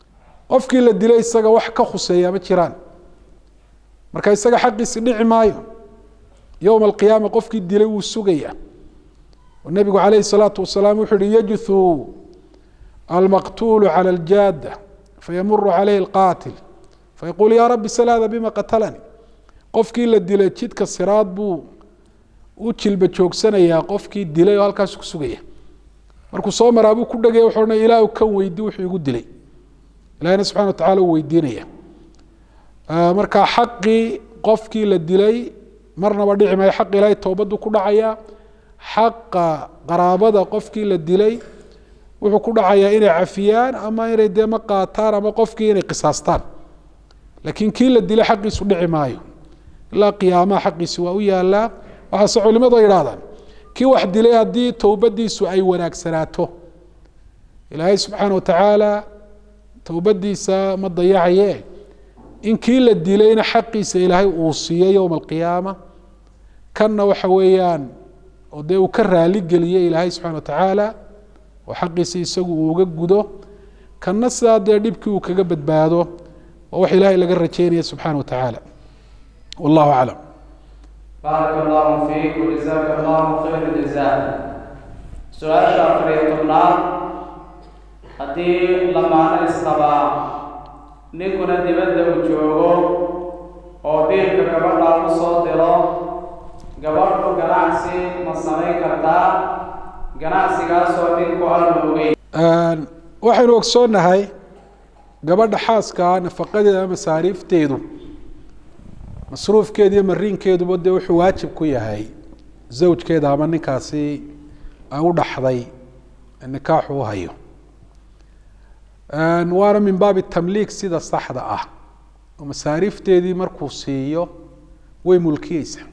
qofkii la dilay isaga wax ka khuseeya ma jiraan marka isaga xaqiisi dhici maayo yowma alqiyaama qofkii dilay wuu sugaya oo nebigu calayhi salaatu wasalaam wuxuu yihi yajuthu almaqtuulu cala aljaada fayamuru calayhi alqaatil fayaquul yaa rabbi sal hada bima qatalanii qofkii la dilay jidka siraad buu u jilba joogsanayaa qofkii dilay oo halkaas ku sugaya markuu soo maraa buu ku dhegaya wuxuu odhanaya ilaahu kan weydi wuxuu igu dilay ilahina subxana wa tacala uu weydiinaya marka xaqii qofkii la dilay marnaba dhici maayo xaq ilaahay towbadu ku dhacaya xaqa qaraabada qofkii la dilay wuxuu ku dhacayaa inay cafiyaan ama inay dee ma qaataan ama qofkii inay qisaastaan laakiin kii la dilay xaqiisu dhici maayo ilaa qiyaamaha xaqiisi waa u yaalaa waxaase culimadu ay idhahdaan kii wax dilay haddii towbadiisu ay wanaagsanaato ilaahay subxaana wa tacaala towbadiisa ma dayacaye in kii la dilayna xaqiisa ilaahay uu siiyo yowma alqiyaama kanna waxa weeyaan oo dee uu ka raali geliyey ilaahay subxana wa tacaala oo xaqiisa isagu uu uga gudo kanna sidaa dee dhibkii uu kaga badbaado waa wax ilaahay laga rajeynaya subxaana wa tacaala wallahu aclam baaraka allahu fiik wajazaaka allahu khayra jazaa su-aasha afar iyo tobnaad haddii lamaano isqabaa ninkuna dibadda uu joogo oo biilka gabadha u soo diro gabadhu ganacsi ma samayn kartaa ganacsigaasoo ninku aanu ogeyn waxaynu ogsoonnahay gabadha xaaskaa nafaqadeeda ama masaariifteedu masruufkeeda iyo mariinkeeduba dee wuxuu waajib ku yahay zawjkeeda ama ninkaasi ay u dhaxday nikaaxu u hayo waana min baabi tamliik sida saxda ah oo masaariifteedii markuu siiyo way mulkiyeysaa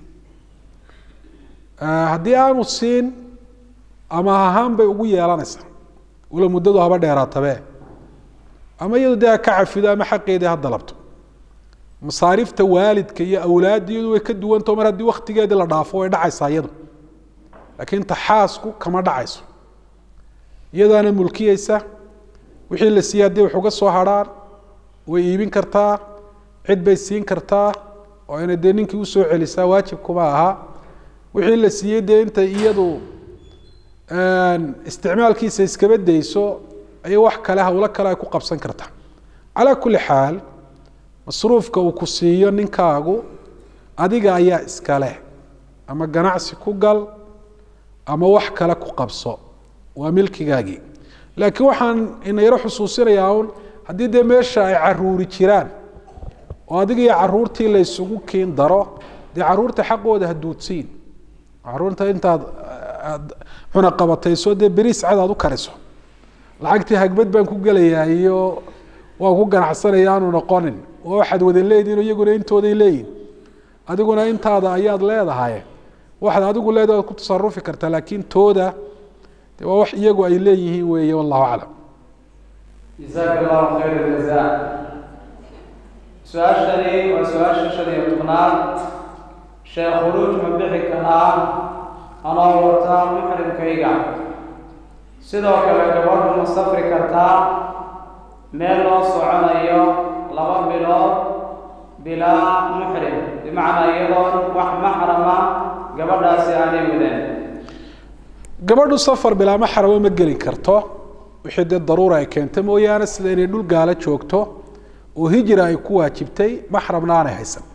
haddii aanu siin ama ahaan bay ugu yeelanaysaa walo muddadu haba dheeraatabe ama iyadu dee ha ka cafido ama xaqeedii ha dalabto masaariifta waalidka iyo awlaadiyadu way ka duwantao mar haddii waktigeedii la dhaafo way dhacaysaa iyadu laakiin taxaasku kama dhacayso iyadaana mulkiyeysa wixii la siiyey haddii wax uga soo harhaan way iibin kartaa cid bay siin kartaa oo inay dee ninkii usoo celisaa waajibkuma aha wixii la siiyey dee intay iyadu isticmaalkiisa iskaba dayso ayay wax kale hawlo kale ay ku qabsan kartaa calaa kulli xaal masruufka uu ku siiyo ninkaagu adiga ayaa iskale ama ganacsi ku gal ama wax kale ku qabso waa milkigaagii laakiin waxaan ina yaro xusuusinayaa un haddii dee meesha ay caruuri jiraan oo adiga iyo caruurtii la ysugu kiin daro dee caruurta xaqooda ha duudsiin caruurta intaad cunaqabatayso dee beriis cad aad u kariso lacagtii hagbad baan ku gelayaa iyo waan ku ganacsanaya aanu noqonin oo waxaad wada leedihin iyaguna intooday leeyihin adiguna intaada ayaad leedahay waxaad adigu leedahay waad ku tasarufi kartaa laakiin tooda de waa wax iyagu ay leeyihiin weeye wallahu aclam jazaaka allahu khayra jazaa su-aashani waa su-aasha shan iyo tobnaad sheekh khuruuj ma bixi karaa anoo wata muxrimkayga sidoo kale gabadhu ma safri kartaa meel loo soconayo laba bilood bilaa muxrim bimacnaa iyadoon wax maxrama gabadhaasi aanay wadeen gabadhu safar bilaa maxrama ma geli karto wixii dee daruura ay keento mooyaane sida inay dhul gaalo joogto oo hijra ay ku waajibtay maxramna aanay haysan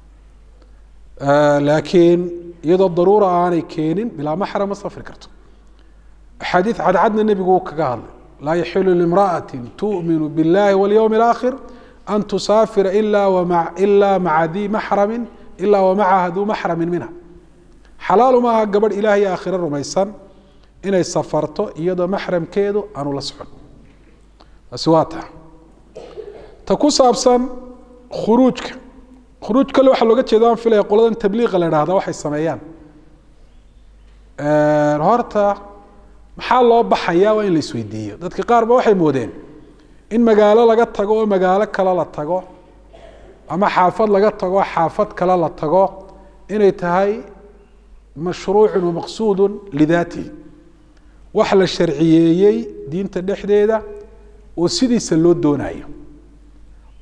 laakiin iyadoo daruura aanay keenin bilaa maxram ma safri karto axaadiid cadcadna nebigu uu kaga hadlay laa yaxilu limra'ati tu'minu biاllahi walyowmi اlaakhir an tusaafira ila wama ila maca dii maxramin ila wamacaha duu maxramin minha xalaalu maaha gabadh ilaah iyo aakhiro rumaysan inay safarto iyadoo maxramkeedu aanu la socon taasi waa ta ta ku saabsan khuruujka khuruuj kale waxaa looga jeeda aan filaya qoladan tabliiqa la idhahda waxay sameeyaan horta maxaa loo baxayaa waa in la isweydiiyo dadka qaar ba waxay moodeen in magaalo laga tago oo magaalo kale la tago ama xaafad laga tago xaafad kale la tago inay tahay mashruucun wamaqsuudun lidaatihi wax la sharciyeeyey diinta dhexdeeda oo sidiisa loo doonayo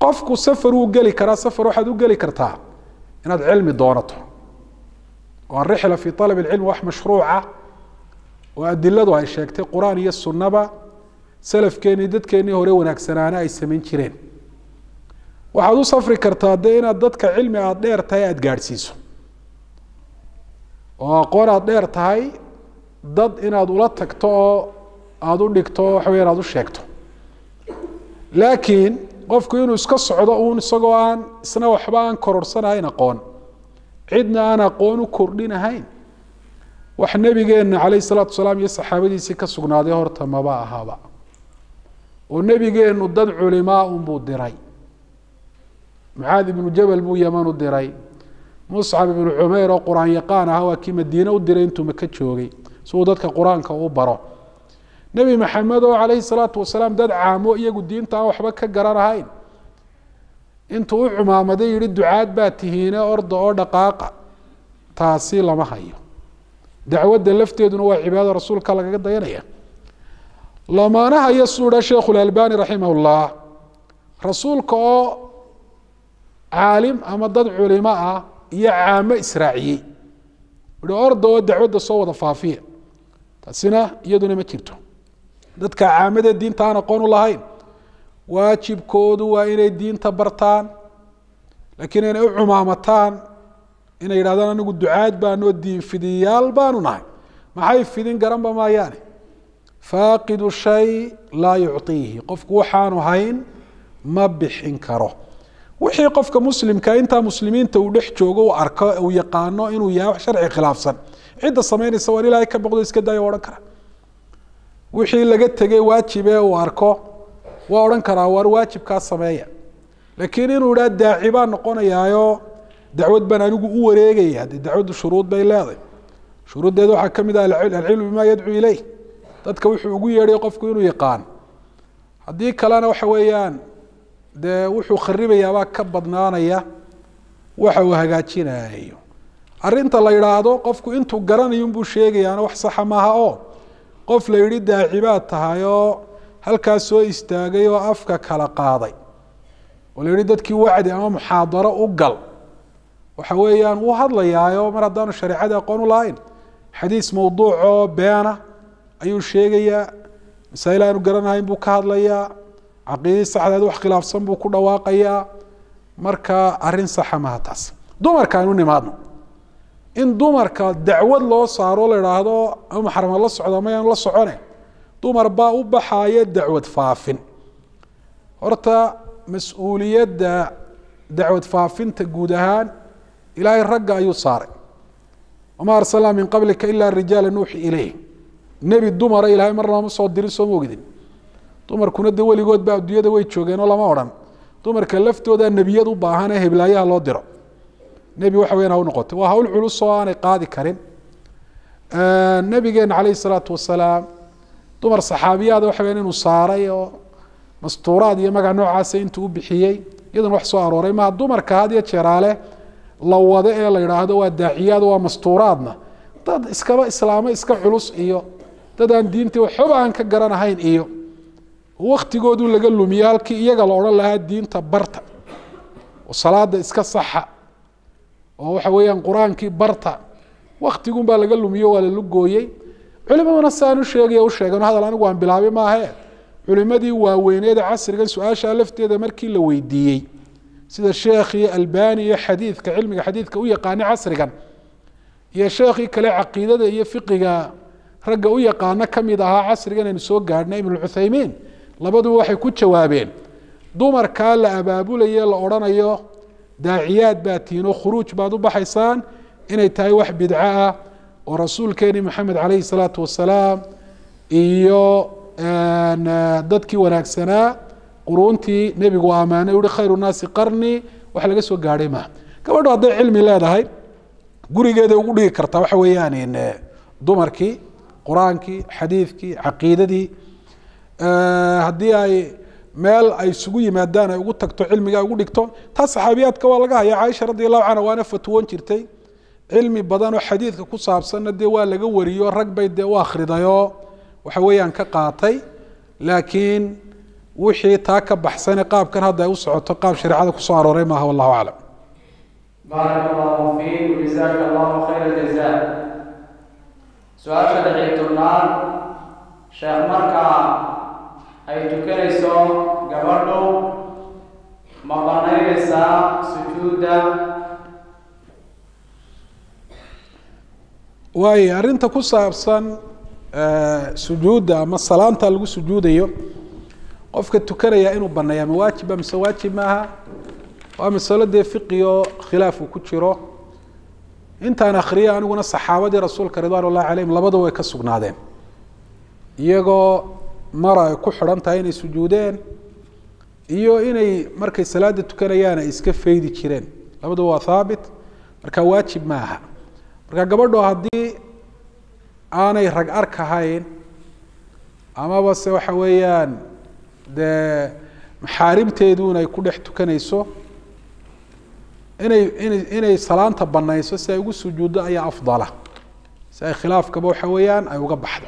qofku safar wuu geli karaa safar waxaad u geli kartaa inaad cilmi doonato oo arixla fi alab اlcilm wax mashruuca oo adiladu ay sheegtay qur-aan iyo sunnaba salafkeenii dadkeenii hore wanaagsanaana ay samayn jireen waxaad u safri kartaa dee inaad dadka cilmi aada dheer tahay aada gaadhsiiso oo aqoon aada dheer tahay dad inaad ula tagto oo aada u dhigto waxa weya aad u sheegto laakiin qofku inuu iska socdo uun isagoo aan isna waxba aan kororsanahayn aqoon cidna aan aqoon u kordhinahayn wax nebigeenna calayh salaatu salaam iyo saxaabadiisii ka sugnaaday horta maba ahaba oo nebigeennu dad culimaa unbuu diray mucaad ibnu jabal buu yaman u diray muscab ibnu cumayr oo qur-aan yaqaan aha waa kii madiine u diray intuu maka joogay si uu dadka qur-aanka u baro nebi maxamed oo calayhi salaatu wasalaam dad caamo iyagu diinta aan waxba ka garanahayn intuu u cumaamaday yihi ducaad baa tihiine orda oo dhaqaaqa taasi lama hayo dacwadda lafteeduna waa cibaadada rasuulka lagaga dayanaya lamaana hayo siduu dha sheikhu lalbani raximah llah rasuulka oo caalim ama dad culimo ah iyo caamo israaciyey i orda oo dacwadda soo wada faafiya taasina iyaduna ma jirto dadka caamadee diinta aan aqoon u lahayn waajibkoodu waa inay diinta bartaan laakiin inay u cumaamataan inay yidhahdaan anigu ducaad baanoo diin fidiyaal baanu nahay maxay fidin garanba maayaane faaqidu shay laa yucطiihi qofku waxaanu hayn ma bixin karo wixii qofka muslimka intaa muslimiinta uu dhex joogo uu arko uu yaqaano inuu yahay wax sharci khilaafsan cidda samaynaysa waan ilaahay ka boqdo iska daayo odhan kara wixii laga tegay waajibe uu arko waa odhan karaa waar waajibkaa sameeya laakiin inuu idhaa daaci baan noqonayaayo dacwad baan anigu u wareegaya dee dacwaddu shuruud bay leedahay shuruuddeeda waxaa ka mid ah alcilmu bima yadcuu ileyh dadka wuxuu ugu yeedhay qofku inuu yaqaan haddii kalena waxa weeyaan dee wuxuu kharibayaabaa ka badnaanaya waxa uu hagaajinayo arinta la yidhaahdo qofku intuu garanayo unbuu sheegayaana wax saxa maaha oo qof la yidhi daaci baad tahay oo halkaas soo istaagay oo afka kala qaaday oo la yidhi dadkii wacdi ama muxaadaro u gal waxa weeyaan wuu hadlayaayo mar haddaanu shareecadii aqoon u lahayn xadiis mawduucoo beena ayuu sheegayaa masaa'il aanu garanahayn buu ka hadlayaa caqiidii saxdeed wax khilaafsan buu ku dhawaaqayaa marka arrin saxa maha taas dumarka aynu nimaadno in dumarka dacwad loo saaro la idhaahdo ama maxramad la socda mayaan la socone dumar baa u baxaaya dacwad faafin horta mas-uuliyadda dacwad faafinta guud ahaan ilaahay ragga ayuu saaray wamaa arsalnaa min qablika ilaa rijaala nuuxi ileyh nebi dumara ilaahay marnama soo dirin sooma ogdin dumarkuna de weligood ba adduunyada way joogeenoo lama odhan dumarka laftooda nebiyad u baahan ee heblaayaha loo diro nebi waxa weyan ha u noqotay waa hawl culus oo aanay qaadi karin nebigeena calayhi salaatu wasalaam dumar saxaabiyaada waxa weyan inuu saaray oo mastuuraad iyo magac noocaasa intuu u bixiyey iyaduna wax soo arooray maha dumarka had iyo jeeraale la wado ee la yidhaahdo waa daaciyaad waa mastuuraadna dad iskaba islaamo iska culus iyo dad aan diintii waxba aan ka garanahayn iyo waktigoodu laga lumiye halkii iyaga la odhan lahaa diinta barta oo salaada iska saxa oo waxa weeyaan qur-aankii barta waktigun baa laga lumiyo waa lala gooyey culimaduna saan u sheegaya u sheegano hadal anigu aan bilaabay maahe culimadii waaweyneeda casrigan su-aasha lafteeda markii la weydiiyey sida sheekhii albani iyo xadiidka cilmiga xadiidka u yaqaanay casrigan iyo sheekhii kale caqiidada iyo fiqiga ragga u yaqaano kamid ahaa casrigan aynu soo gaadhnay ibn cuthaymiin labaduba waxay ku jawaabeen dumarkaa la abaabulaye la odhanayo daaciyaad baa tihiin oo khuruuj baad u baxaysaan inay tahay wax bidco ah oo rasuulkeeni maxamed calayhi salaatu wasalaam iyo dadkii wanaagsanaa quruuntii nebigu ammaanay uhi khayru naasi qarni wax laga soo gaadhay maaha gabadho hadday cilmi leedahay gurigeeda ugu dhigi kartaa waxa weeyaan dumarkii qur-aankii xadiidkii caqiidadii haddii ay meel ay isugu yimaadaan ay ugu tagto cilmiga ugu dhigto taas saxaabiyaadka waa laga haya caaisha radi allahu canha waana fatwoon jirtay cilmi badan oo xadiidka ku saabsanna dee waa laga wariyo rag bay dee u akridayoo waxa weeyaan ka qaatay laakiin wixii taa ka baxsane qaabkan hadda ay u socoto qaab shareecada kusoo arooray maaha wallahu aclam baaraka allahu fiik jazaaka allahu khayra jazaa su-aasha lixii tobnaad sheekh markaa ay tukanayso gabadhu ma banaynaysaa sujuudda waayo arrinta ku saabsan sujuudda ama salaanta lagu sujuudayo qofka tukanaya inuu baneeya ma waajiba mise waajib maaha waa masalo dee fiqiyo khilaaf uu ku jiro intaan akhriya aniguna saxaabadii rasuulka ridwan ullahi calayhim labada way ka sugnaadeen iyagoo mara ay ku xidhan tahay inay sujuudeen iyo inay markay salaada tukanayaan ay iska faydi jireen labaduba waa haabit marka waajib ma aha marka gabadho haddii aanay rag arkahayn amaba se waxa weeyaan dee maxaarimteeduun ay ku dhex tukanayso inay inay inay salaanta banayso si ay ugu sujuuddo ayaa afdala si ay khilaafkaba waxa weeyaan ay uga baxdo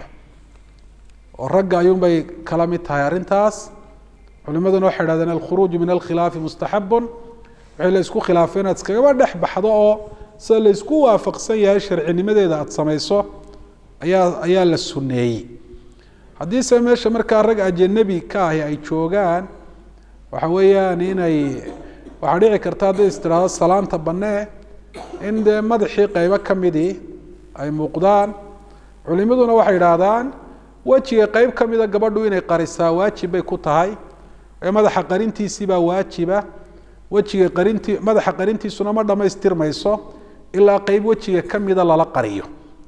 oo ragga ayuunbay kala mid tahay arrintaas culimaduna waxay dhahdeen alkhuruuju min alkhilaafi mustaxabun wixii la isku khilaafay inaad iskagaba dhex baxdo oo sida la isku waafaqsan yahay sharcinimadeeda aada samayso ayaa ayaa la sunneeyey haddiise meesha markaa rag ajanabi ka ahi ay joogaan waxa weeyaan inay waxaa dhici karta hadday istiraahdo salaanta banee in dee madaxii qeybo ka midii ay muuqdaan culimaduna waxay idhaahdaan wejiga qeyb ka mida gabadhu inay qarisaa waajib bay ku tahay ee madaxa qarintiisiibaa waajiba wejiga qarintii madaxa qarintiisuna ma dhamaystirmayso ilaa qeyb wejiga ka mida lala qariyo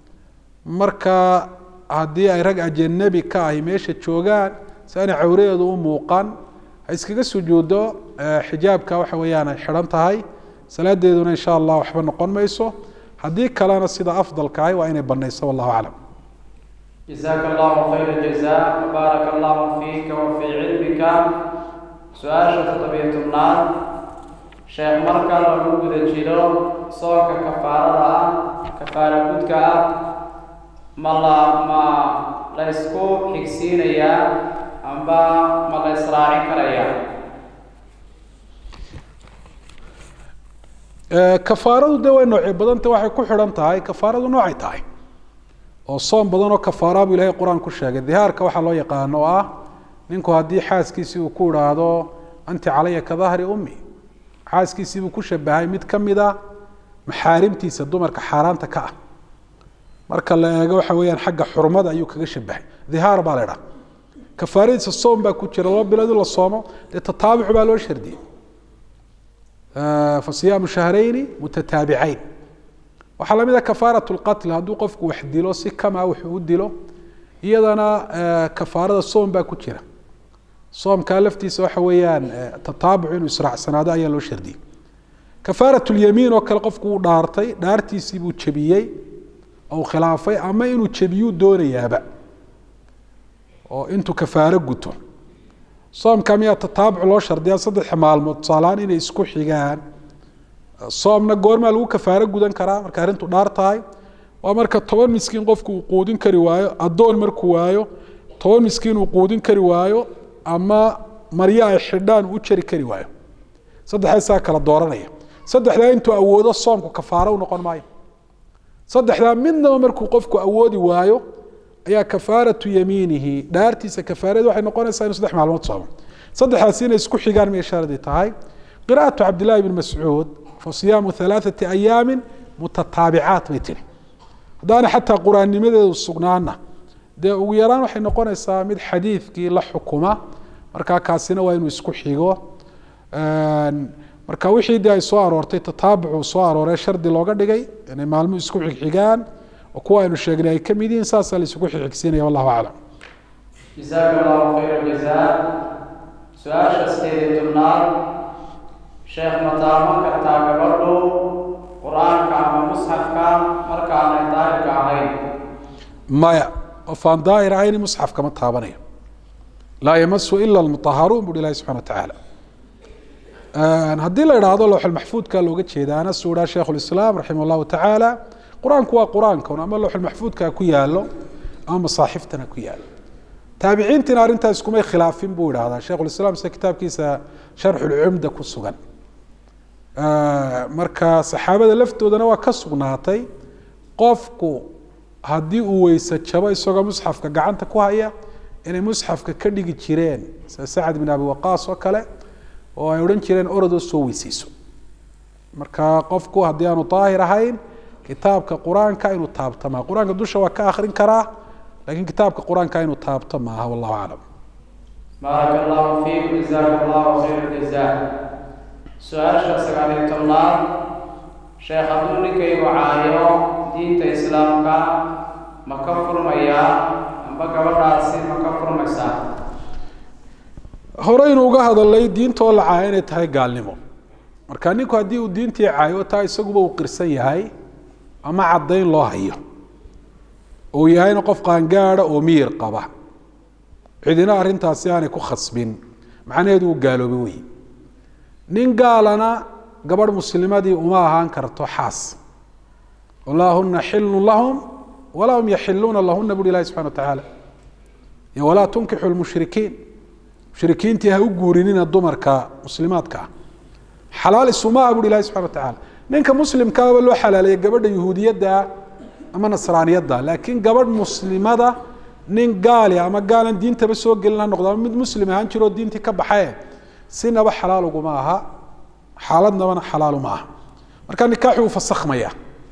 marka haddii ay rag ajanabi ka ahi meesha joogaan si aanay cawradeedu u muuqan ha iskaga sujuuddo xijaabka waxa weeyaan ay xidhan tahay salaadeeduna insha allah waxba noqon mayso haddii kalena sida afdalka ahi waa inay banayso wallahu aclam jazaaka allahu khayra jazaa baaraka allahu fiika wa fii cilmika su-aasha toddobiyo tobnaad sheekh marka lagu guda jiro soonka kafaarada ah kafaara gudka ah ma la ma la ysku xigsiinayaa amba ma la israacin karayaa kafaaradu de way noocyo badanta waxay ku xidhan tahay kafaaradu noocay tahay oo soom badan oo kafaara buu ilahay qur-aan ku sheegay dihaarka waxaa loo yaqaano oo ah ninku haddii xaaskiisii uu ku idhaahdo anti calaya ka dahri ummi xaaskiisii buu ku shabahay mid ka mida maxaarimtiisa dumarka xaaraanta ka ah marka la eego waxa weeyaan xagga xurmada ayuu kaga shabahay dihaar baa la idhaha kafaaradiisa soom baa ku jira laba bilood in la soomo dee tataabuc baa loo shardiyey fasiyaamu shahrayni mutataabicayn waxaa lamid a kafaarat lqatl hadduu qofku wax dilo si kama wuxuu u dilo iyadana kafaarada soom baa ku jira soomkaa laftiisa waxa weeyaan tataabuc inuu israacsanaado ayaa loo shardiyey kafaarat lyamiin oo kale qofku uu dhaartay dhaartiisii buu jebiyey ou khilaafay ama inuu jebiyuu doonayaaba oo intuu kafaaro guto soomka miyaa tataabuc loo shardiyaa saddexa maalmood tusaalahaan inay isku xigaan soomna goormaa lagu kafaaro gudan karaa marka arrintu dhaar tahay waa marka toban miskiin qofku uu quudin kari waayo addoon markuu waayo toban miskiin uu quudin kari waayo ama maryo ay xidhaan u jari kari waayo saddexdaasaa kala dooranaya saddexdaa intuu awoodo soomku kafaaro u noqon maayo saddexdaa midnaba markuu qofku awoodi waayo ayaa kafaaratu yamiinihi dhaartiisa kafaareed waxay noqonaysaa inuu saddex maalmood soomo saddexdaasi inay isku xigaan miyay sharadii tahay qira'atu cabdillahi bn mascuud fa siyaamu halaathati ayaamin mutataabicaat bay tiri haddaana xataa qur-aannimadeedu sugnaana dee ugu yaraan waxay noqonaysaa mid xadiidkii la xukuma markaa kaasina waa inuu isku xigo marka wixii dee ay soo aroortay tataabucu soo arooree shardi looga dhigay inay maalmuhu isku xigxigaan oo kuwa aynu sheegnay ay ka mid yihiin saasaa la isugu xigxigsiinaya wallahu aclam jazaaka allahu khayra jazaa su-aasha sideed iyo tobnaad sheekh ma taaban kartaa gabadhu qur-aanka ama musxafka markaanay daahirka ahayn maya qof aan daahir ahayni musxafka ma taabanayo laa yamasu ila almutaharuun buhi ilahi subxana watacaala haddii la idhaahdo lowxulmaxfuudka looga jeedaana suu idhaa sheikh lislaam raximah allahu tacaala qur-aanku waa qur-aankan ama lowxulmaxfuudka ku yaalo ama masaaxiftana ku yaalo taabiciintiina arrintaas iskumay khilaafin buu idhahdaa sheikhulislaam sida kitaabkiisa sharxulcumda ku sugan marka saxaabada laftoodana waa ka sugnaatay qofku haddii uu weyse jabo isagoo musxafka gacanta ku haya inay musxafka ka dhigi jireen sida sacad bin abi waqaas oo kale oo ay odhan jireen orodoo soo weyseyso marka qofku haddii aanu daahir ahayn kitaabka qur-aanka inuu taabto maaha qur-aanka dusha waa ka akrin karaa lakiin kitaabka qur-aanka inuu taabto maaha wallahu aclam baaraka allahu fiikum jazaaka allahu khayr jaza su-aasha sagaaliyo tobnaad sheekh hadduu ninkaygu caayo diinta islaamka ma ka furmayaa amba gabadhaasi ma ka furmaysaa horeynu uga hadalay diintoo la caayo inay tahay gaalnimo marka ninku haddii uu diintii caayo taa isaguba uu qirsan yahay ama caddayn loo hayo uu yahayna qof qaangaada oo miyir qaba cidina arrintaasi aanay ku khasbin macnaheedu uu gaaloobay wey nin gaalana gabadh muslimadii uma ahaan karto xaas walaa huna xilun lahum walaa hum yaxiluuna lahuna buri ilahi subxana watacaala iyo walaa tunkixu lmushrikiin mushrikiintii ha u guurinina dumarka muslimaadka ah xalaal isuma ah buri ilahi subxana watacaala ninka muslimkaaba loo xalaaleeyay gabadha yuhuudiyadda ama nasraaniyadda laakiin gabadh muslimada nin gaali ama gaalan diintaba soo gelin ha noqdo ama mid muslim ahaan jiroo diintii ka baxee sinaba xalaal uguma aha xaaladnabana xalaal uma aha marka nikaaxi wuu fasakhmaya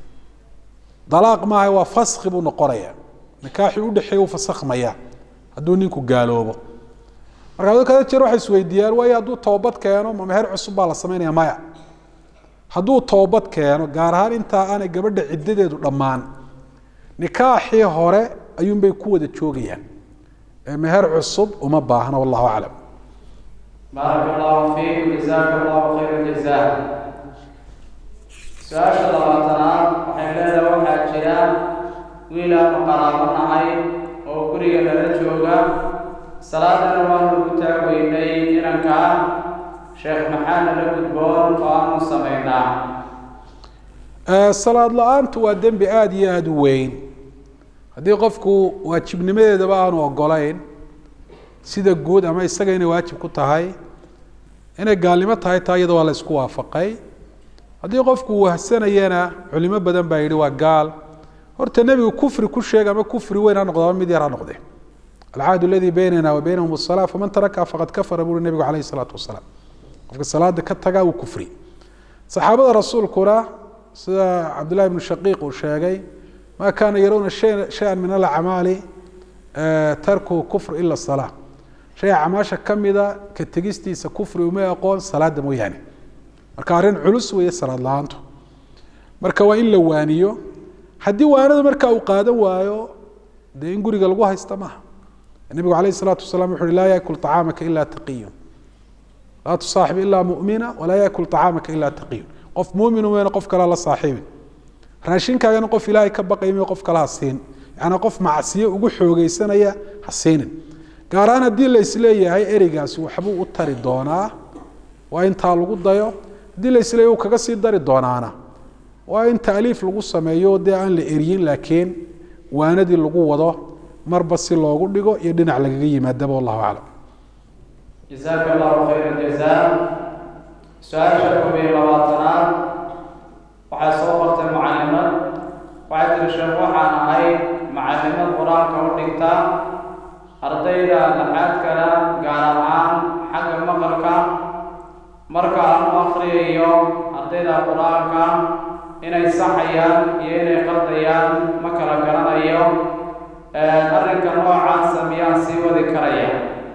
dalaaq maaha waa faskhi buu noqonaya nikaaxii udhexeeya wuu fasakhmaya hadduu ninku gaaloobo marka ado kada jeer waxay isweydiiyaan waayo hadduu toobad keeno ma meher cusub baa la samaynaya maya hadduu toobad keeno gaar ahaan intaa aanay gabadha ciddadeedu dhammaan nikaaxii hore ayuunbay ku wada joogayaan ee meher cusub uma baahna wallahu aclam baaraka allahu fiikum jazaaka allahu khayra jaza su-aasha labaatanaad waxay leedahay waxaa jira wiil aanu qaraabo nahay oo guriga nala jooga salaadana waanu u taagweynay inanka ah sheekh maxaa nala gudboon oo aanu samaynaa salaad la-aantu waa dembi aada iyo aada u weyn haddii qofku waajibnimadeedaba aanu ogolayn sida guud ama isaga inay waajib ku tahay inay gaalnimo tahay taa iyada waa la isku waafaqay haddii qofku wahsanayana culimo badan baa yidhi waa gaal horta nebigu kufri ku sheega ama kufri weyn ha noqdo ama mid yar ha noqde alcahd aladii baynana wa baynahum asala faman taraka faqad kafara buuri nebigu calayhi salaatu wasalaam qofka salaada ka tagaa uu kufri saxaabada rasuulkuna sida cabdillahi ibnu shaqiiq uu sheegay ma kaana yarawna shay-an min alacmaali tarkuhu kufr ila salaa shay acmaasha kamida ka tegistiisa kufri uma aqoon salaada mooyaane marka arrin culus weeye salaad la-aantu marka waa in la waaniyo haddii waanada marka uu qaadan waayo dee in guriga lagu haysta maaha nebigu alayh الsalaatu wasalaam wuxu uhi laa yakul طacaamaka ila taqiyun laa tusaaxib ilaa mumina walaa yakul طacaamaka ila taqiyun qof mumin weyne qof kalea la saaxiibin raashinkaagana qof ilaahay ka baqay may qof kale ha siin yaani qof macsiyo ugu xoogeysanaya ha siinin gaar ahaan haddii la isleeyahay ereygaasi waxbuu u tari doonaa waa intaa lagu dayo haddii la isleeyahy uu kaga sii dari doonaana waa in taaliif lagu sameeyo dee aan la eryin laakiin waanadii lagu wado marba si loogu dhigo iyo dhinac lagaga yimaadaba wallahu aclam jazaaka allahu khayra jaza su-aasha koob iyo labaatanaad waxaa soo qortay mucalimad waxay tiri sheekh waxaan ahay macalimad qur-aanka u dhigta ardayda laxaad kala gaar ahaan xagga maqalka marka aan u akriyayo ardayda qur-aanka inay saxayaan iyo inay qaldayaan ma kala garanayo arrinka noocaasa miyaan sii wadi karaya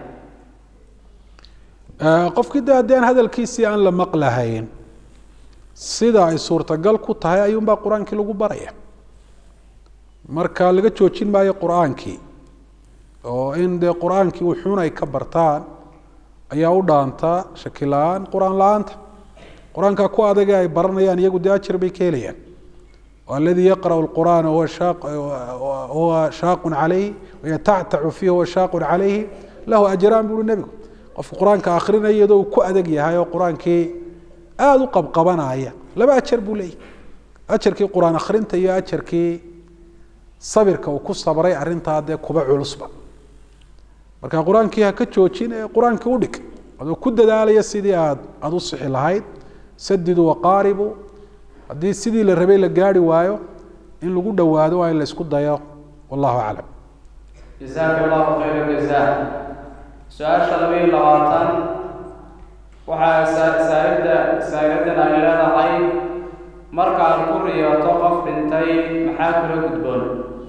qofkii de haddii aan hadalkiisii aan la maqlahayn sida ay suurtagal ku tahay ayuunbaa qur-aankii lagu baraya marka laga joojin maayo qur-aankii oo in dee qur-aankii wuxuun ay ka bartaan ayaa u dhaanta shaki la-aan qur-aan la-aanta qur-aanka ku adage ay baranayaan iyagu dee ajar bay ka helayaan aladii yaqra'u lqur'aana huwa shaaqun calayhi wayatactacu fiihi huwa shaaqun calayhi lahu ajraan buuri nebigu qofka qur-aanka akrinaya iyadoo uu ku adag yahay oo qur-aankii aada u qabqabanaya laba ajar buu leeyahy ajarkii qur-aan akrinta iyo ajarkii sabirka uu ku sabray arrintaa dee kuba culusba marka qur-aankii ha ka joojin ee qur-aankii u dhig adoo ku dadaalaya sidii aad aada u sixi lahayd sadidu waqaaribu haddii sidii la rabay la gaari waayo in lagu dhowaado waa in la isku dayo wallahu aclam jasaaka allahu khayra jazaa su-aasha laba iyo labaatan waxaa saa- saa'ida saa'idadan ay leedahay markaad ku riyooto qof dhintay maxaa kula gudboon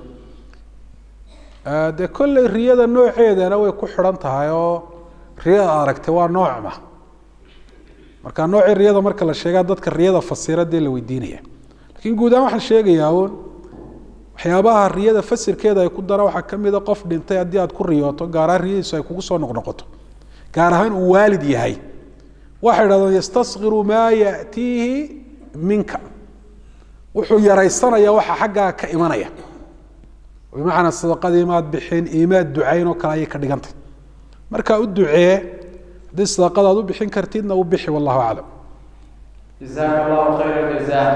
dee kolley riyada nooceedana way ku xidhan tahay oo riyada aragtay waa noocma marka noocii riyada marka la sheegaa dadka riyada fasira dee la weydiinaya lakiin guud ahaan waxaan sheegayaa uun waxyaabaha riyada fasirkeeda ay ku dara waxaa ka mid a qof dhintay haddii aad ku riyooto gaar ahaan riyadiisu ay kugu soo noqnoqoto gaar ahaan uu waalid yahay waxay idhahdeen yastaskiru maa ya'tiihi minka wuxuu yaraysanayaa waxa xaggaa ka imanaya bimacnaa sadaqadii maad bixin imaad ducayn oo kale ayay ka dhigantay markaa u ducee haddii sadaqada aad u bixin kartidna u bixi wallahu aclam jasaaka allahu khayra jazaa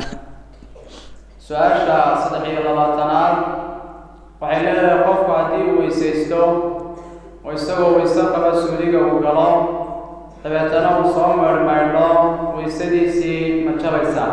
su-aasha saddex iyo labaatanaad waxay leedahay qofku haddii uu weysaysto oo isagoo weyse qaba suuliga uu galo dabeetana uu soo meydhmaydho weysadiisii ma jabaysaa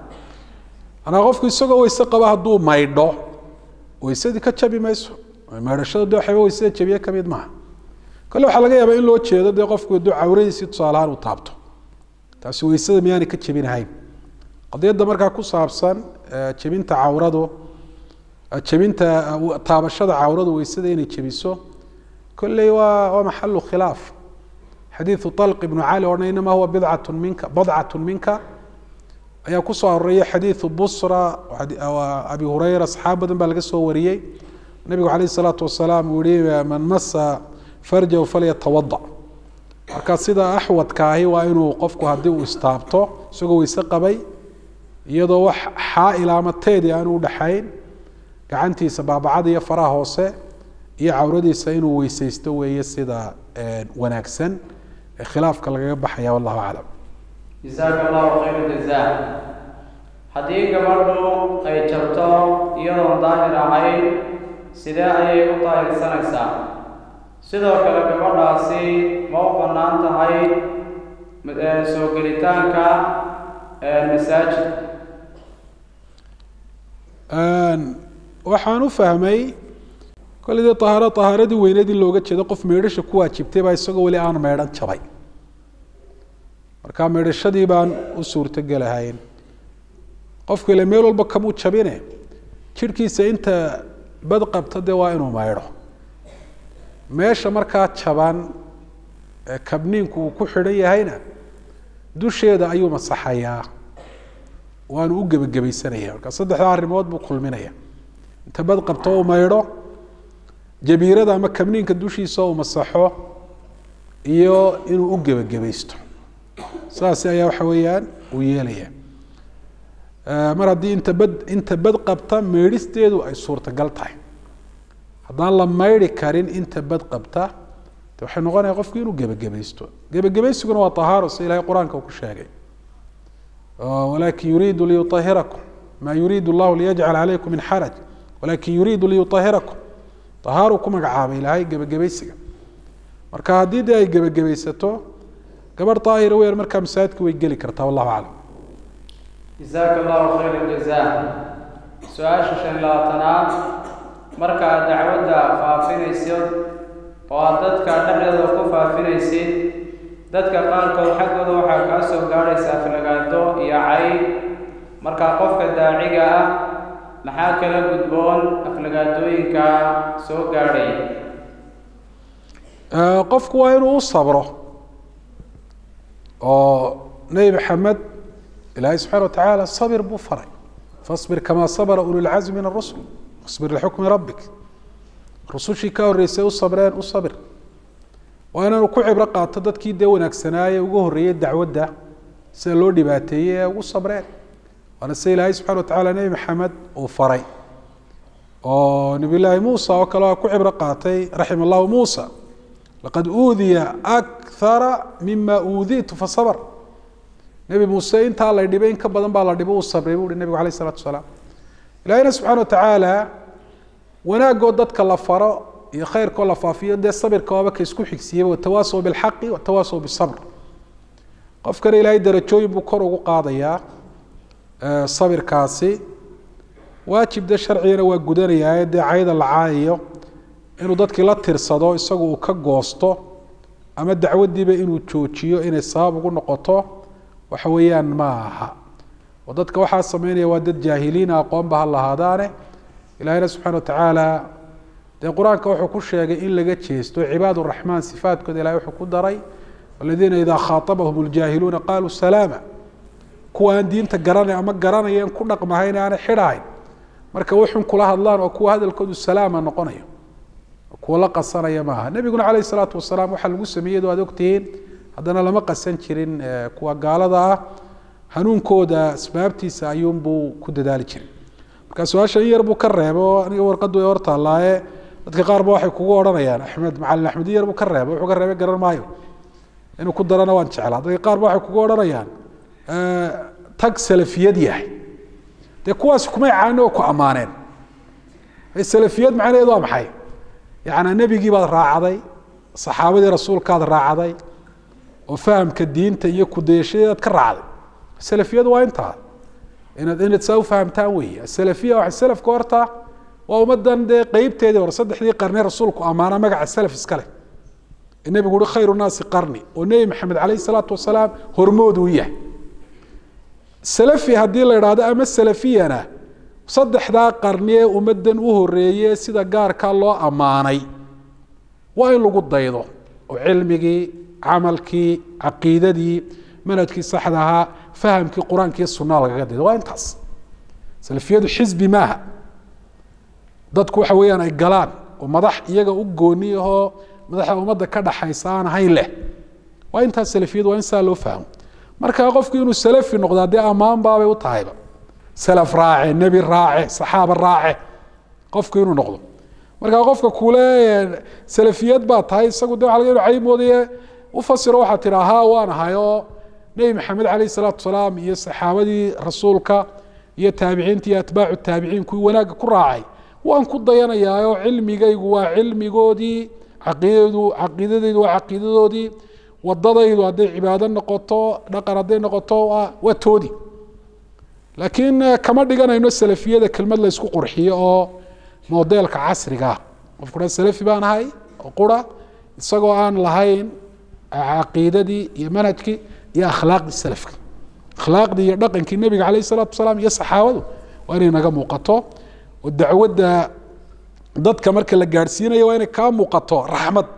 anaa qofku isagoo weyse qaba hadduu maydho weysadii ka jabi mayso maydhashada de waxayba weysada jabiye ka mid maaha kale waxaa laga yaabaa in loo jeedo dee qofku hadduu cawradiisii tusaale ahaan uu taabto taasi weysada miyaanay ka jebinahayn qadiyadda markaa ku saabsan jebinta cawradu jebinta taabashada cawradu weysada inay jebiso kolley waa waa maxalu khilaaf xadiidu طalq ibnu cali odhan inama huwa bidcatu minka badcatu minka ayaa kusoo aroreeyay xadiidu busra abi hureyra asxaab badan baa laga soo wariyey nabigu calayh الsalaatu wasalaam uu yihi man masa farjahu falyatawadac marka sida axwadka ahi waa inuu qofku haddii uu istaabto isagoo weyse qabay iyadoo wax xaail ama teedi aan u dhaxayn gacantiisa baabacada iyo faraha hoose iyo cawradiisa inuu weysaysto weeye sida wanaagsan ee khilaafka lagaga baxaya wallahu aclam jasaaka allahu khayra jazaa haddii gabadhu ay jabto iyadoon daahir ahayn sidee ayay u daahirsanaysaa sidoo kale gabadhaasi ma u bannaan tahay soo gelitaanka masaajid waxaan u fahmay kolley dee ahaaro ahaaradii weyneed in looga jeedo qof meydhasha ku waajibtay baa isagoo weli aan meydhan jabay marka meydhashadii baan u suurtogelahayn qofku ile meel walba kamuu jabine jidhkiisa inta bad qabta dee waa inuu maydho meesha markaa jaban ee kabniinku uu ku xidhan yahayna dusheeda ayuu masaxayaa waanu u gebagabaysanaya marka saddexdaa arrimood buu kulminaya inta bad qabto uu maydho jabiirada ama kabniinka dushiisa uu masaxo iyo inuu u gebagabaysto saas ayaa waxa weeyaan uu yeelaya mar haddii inta bad inta bad qabta meedhisteedu ay suurtagal tahay haddaan la maydhi karin inta bad qabta de waxay noqonaya qofku inuu gebagabaysto gebagabaysiguna waa tahaaro si ilahay qur-aanka uu ku sheegay walakin yuriidu liyuahirakum ma yuriidu llahu liyajcal calaykum min xaraj walakin yuriidu liyuahirakum tahaaru ku magacaabay ilaahay gebagabaysiga marka haddii dee ay gebagabaysato gabarh daahira weer markaa masaajidka way geli kartaa wallahu aclam jasaaka allahu khayra jazaa su-aasha shan labaatanaad marka aad dacwadda faafinaysid oo aad dadka dhexdooda ku faafinaysid dadka qaarkood xaggooda waxaa kaa soo gaadhaysa aflagaado iyo cayd markaa qofka daaciga ah maxaa kala gudboon aflagaadooyinka soo gaadhay qofku waa inuu u sabro oo nebi maxamed ilaahay subxana wa tacaala sabir buu faray fasbir kamaa sabra ululcazmi min arusul wasbir lixukmi rabbik rusushii ka horreysay u sabreen u sabir waa inaanu ku cibro qaato dadkii dee wanaagsanaaye ugu horreeyey dacwadda sida loo dhibaateeyey ee ugu sabreen waana sida ilaahay subxana wa tacaala nebi maxamed uu faray oo nabiy llaahi muusa oo kale waa ku cibro qaatay raxima allahu muusa laqad uudiya akthara mima uuditu fasabr nebi muuse intaa la dhibay in ka badan baa la dhibo uu sabray buu uhi nebigu alayh isalatu wasalaam ilahina subxana wa tacaala wanaagoo dadka la faro iyo khayrkoo la faafiyo dee sabirka waaba ka isku xigsiiyey watawaasaw bilxaqi watawaasaw bisabr qofkana ilaahay darajooyin buu kor ugu qaadayaa sabirkaasi waajib de sharcigana waa gudanayaa dee cayda la caayayo inuu dadkii la tirsado isagu uu ka goosto ama dacwadiiba inuu joojiyo inay sabab ugu noqoto waxa weeyaan ma aha oo dadka waxaa sameynaya waa dad jaahiliina aqoonba ha lahaadaane ilaahina subxana watacaala dee qur-aanka wuxuu ku sheegay in laga jeesto cibaad raxmaan sifaadkooda ilahay wuxuu ku daray aladiina idaa khaaabahum ljaahiluuna qaaluu salaama kuwa aan diinta garanay ama garanayeen ku dhaqmahayn aanay xidhahayn marka waxun kula hadlaan oo kuwa hadalkoodu salaama noqonayo kuwa la qasanaya maaha nebiguna caleyh salaatu wasalaam waxaa lagu sameeyey aad ogtihiin haddana lama qasan jirin kuwa gaalada ah hanuunkooda asbaabtiisa ayuunbuu ku dadaali jiray marka su-aasha in yar buu ka reebay oo aniga warqadu way hortaallaaye dadka qaar ba waxay kugu odhanayaan axmed macalin axmed in yar buu ka reebay wuxuu ka reebay garan maayo inuu ku darana waan jeclaa dadka qaar ba waxay kugu odhanayaan tag salafiyad yahay dee kuwaas kumay caani oo ku ammaaneen salafiyad macnaheedu waa maxay yacnaa nebigii baad raacday saxaabadii rasuulkaad raacday oo fahamka diinta iyo kudayashadeedaad ka raacday salafiyadu waa intaa inaad inaad saa ufahamtaan weeye asalafiya waxa salafka horta waa ummadan dee qeybteedii hore saddexdii qarni rasuulku ammaana magaca salaf iska leh ee nebigu uhi khayru naasi qarni oo nebi maxamed caleyhi salaatu wasalaam hormood uu yahay salafi haddii la idhaahdo ama salafiyana saddexdaa qarni ee ummadan u horeeye sida gaarka loo ammaanay waa in lagu daydo oo cilmigii camalkii caqiidadii manhajkii saxda ahaa fahamkii qur-aanka iyo sunaa lagaga daydo waa intaas salafiyadu xisbi maaha dadku waxa weeyaan ay galaan oo madax iyaga u gooni ahoo madaxda ummadda ka dhaxaysa aan ahayn leh waa intaas salafiyadu waa in saa loo fahmo marka qofku inuu salafi noqdaa dee ammaan baabay u tahayba salaf raace nebi raace saxaaba raace qofku inuu noqdo marka qofka kule salafiyad baa tahay isagu de waa laga inu caymoodaye ufasiro waxaa tihi haa waan ahay oo nebi maxamed caleyh salaatu wasalaam iyo saxaabadii rasuulka iyo taabiciinta iyo atbaacu taabiciin kuwii wanaagga ku raacay waan ku dayanayaa oo cilmigaygu waa cilmigoodii caqiidadu caqiidadaydu waa caqiidadoodii wadadaydu hadday cibaado noqoto dhaqan hadday noqoto waa toodi laakiin kama dhiganayno salafiyada kelmad la isku qurxiyo oo modeelka casriga ah qofku dhan salafi baan ahay oo qura isagoo aan lahayn caqiidadii iyo manhajkii iyo akhlaaqdii salafka akhlaaqdii iyo dhaqankii nebiga caleyh isalaatu wasalaam iyo saxaabadu waa inay naga muuqato oo dacwadda dadka marka la gaadhsiinayo waa inay kaa muuqato raxmad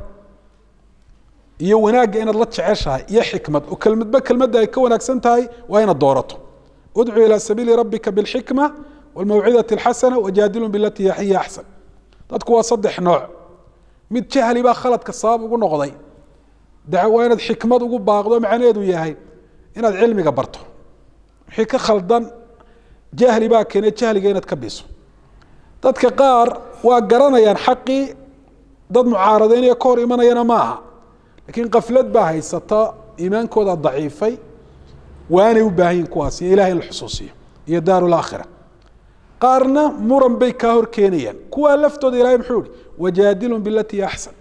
iyo wanaagga inaad la jeceshahay iyo xikmad oo kelmadba kelmadda ay ka wanaagsan tahay waa inaad doorato udcu ilى sabiili rabika bاlxikma wاlmawcidati اlxasana wajaadilun bilati hiya axsan dadku waa saddex nooc mid jahli baa khaladka sabab ugu noqday waa inaad xikmad ugu baaqdo macnaheedu yahay inaad cilmiga barto wixii ka khaldan jahli baa keene jahliga inaad ka biso dadka qaar waa garanayaan xaqii dad mucaaradeynaya ka hor imanayana ma aha lakiin kaflad baa haysata iimaankooda daciifay waanay u baahan yihin kuwaas iyo ilahay in la xusuusiyo iyo daar laakhira qaarna muran bay kaa hor keenayaan kuwaa laftooda ilahay muxuu ihi wajaadilun bilati axsan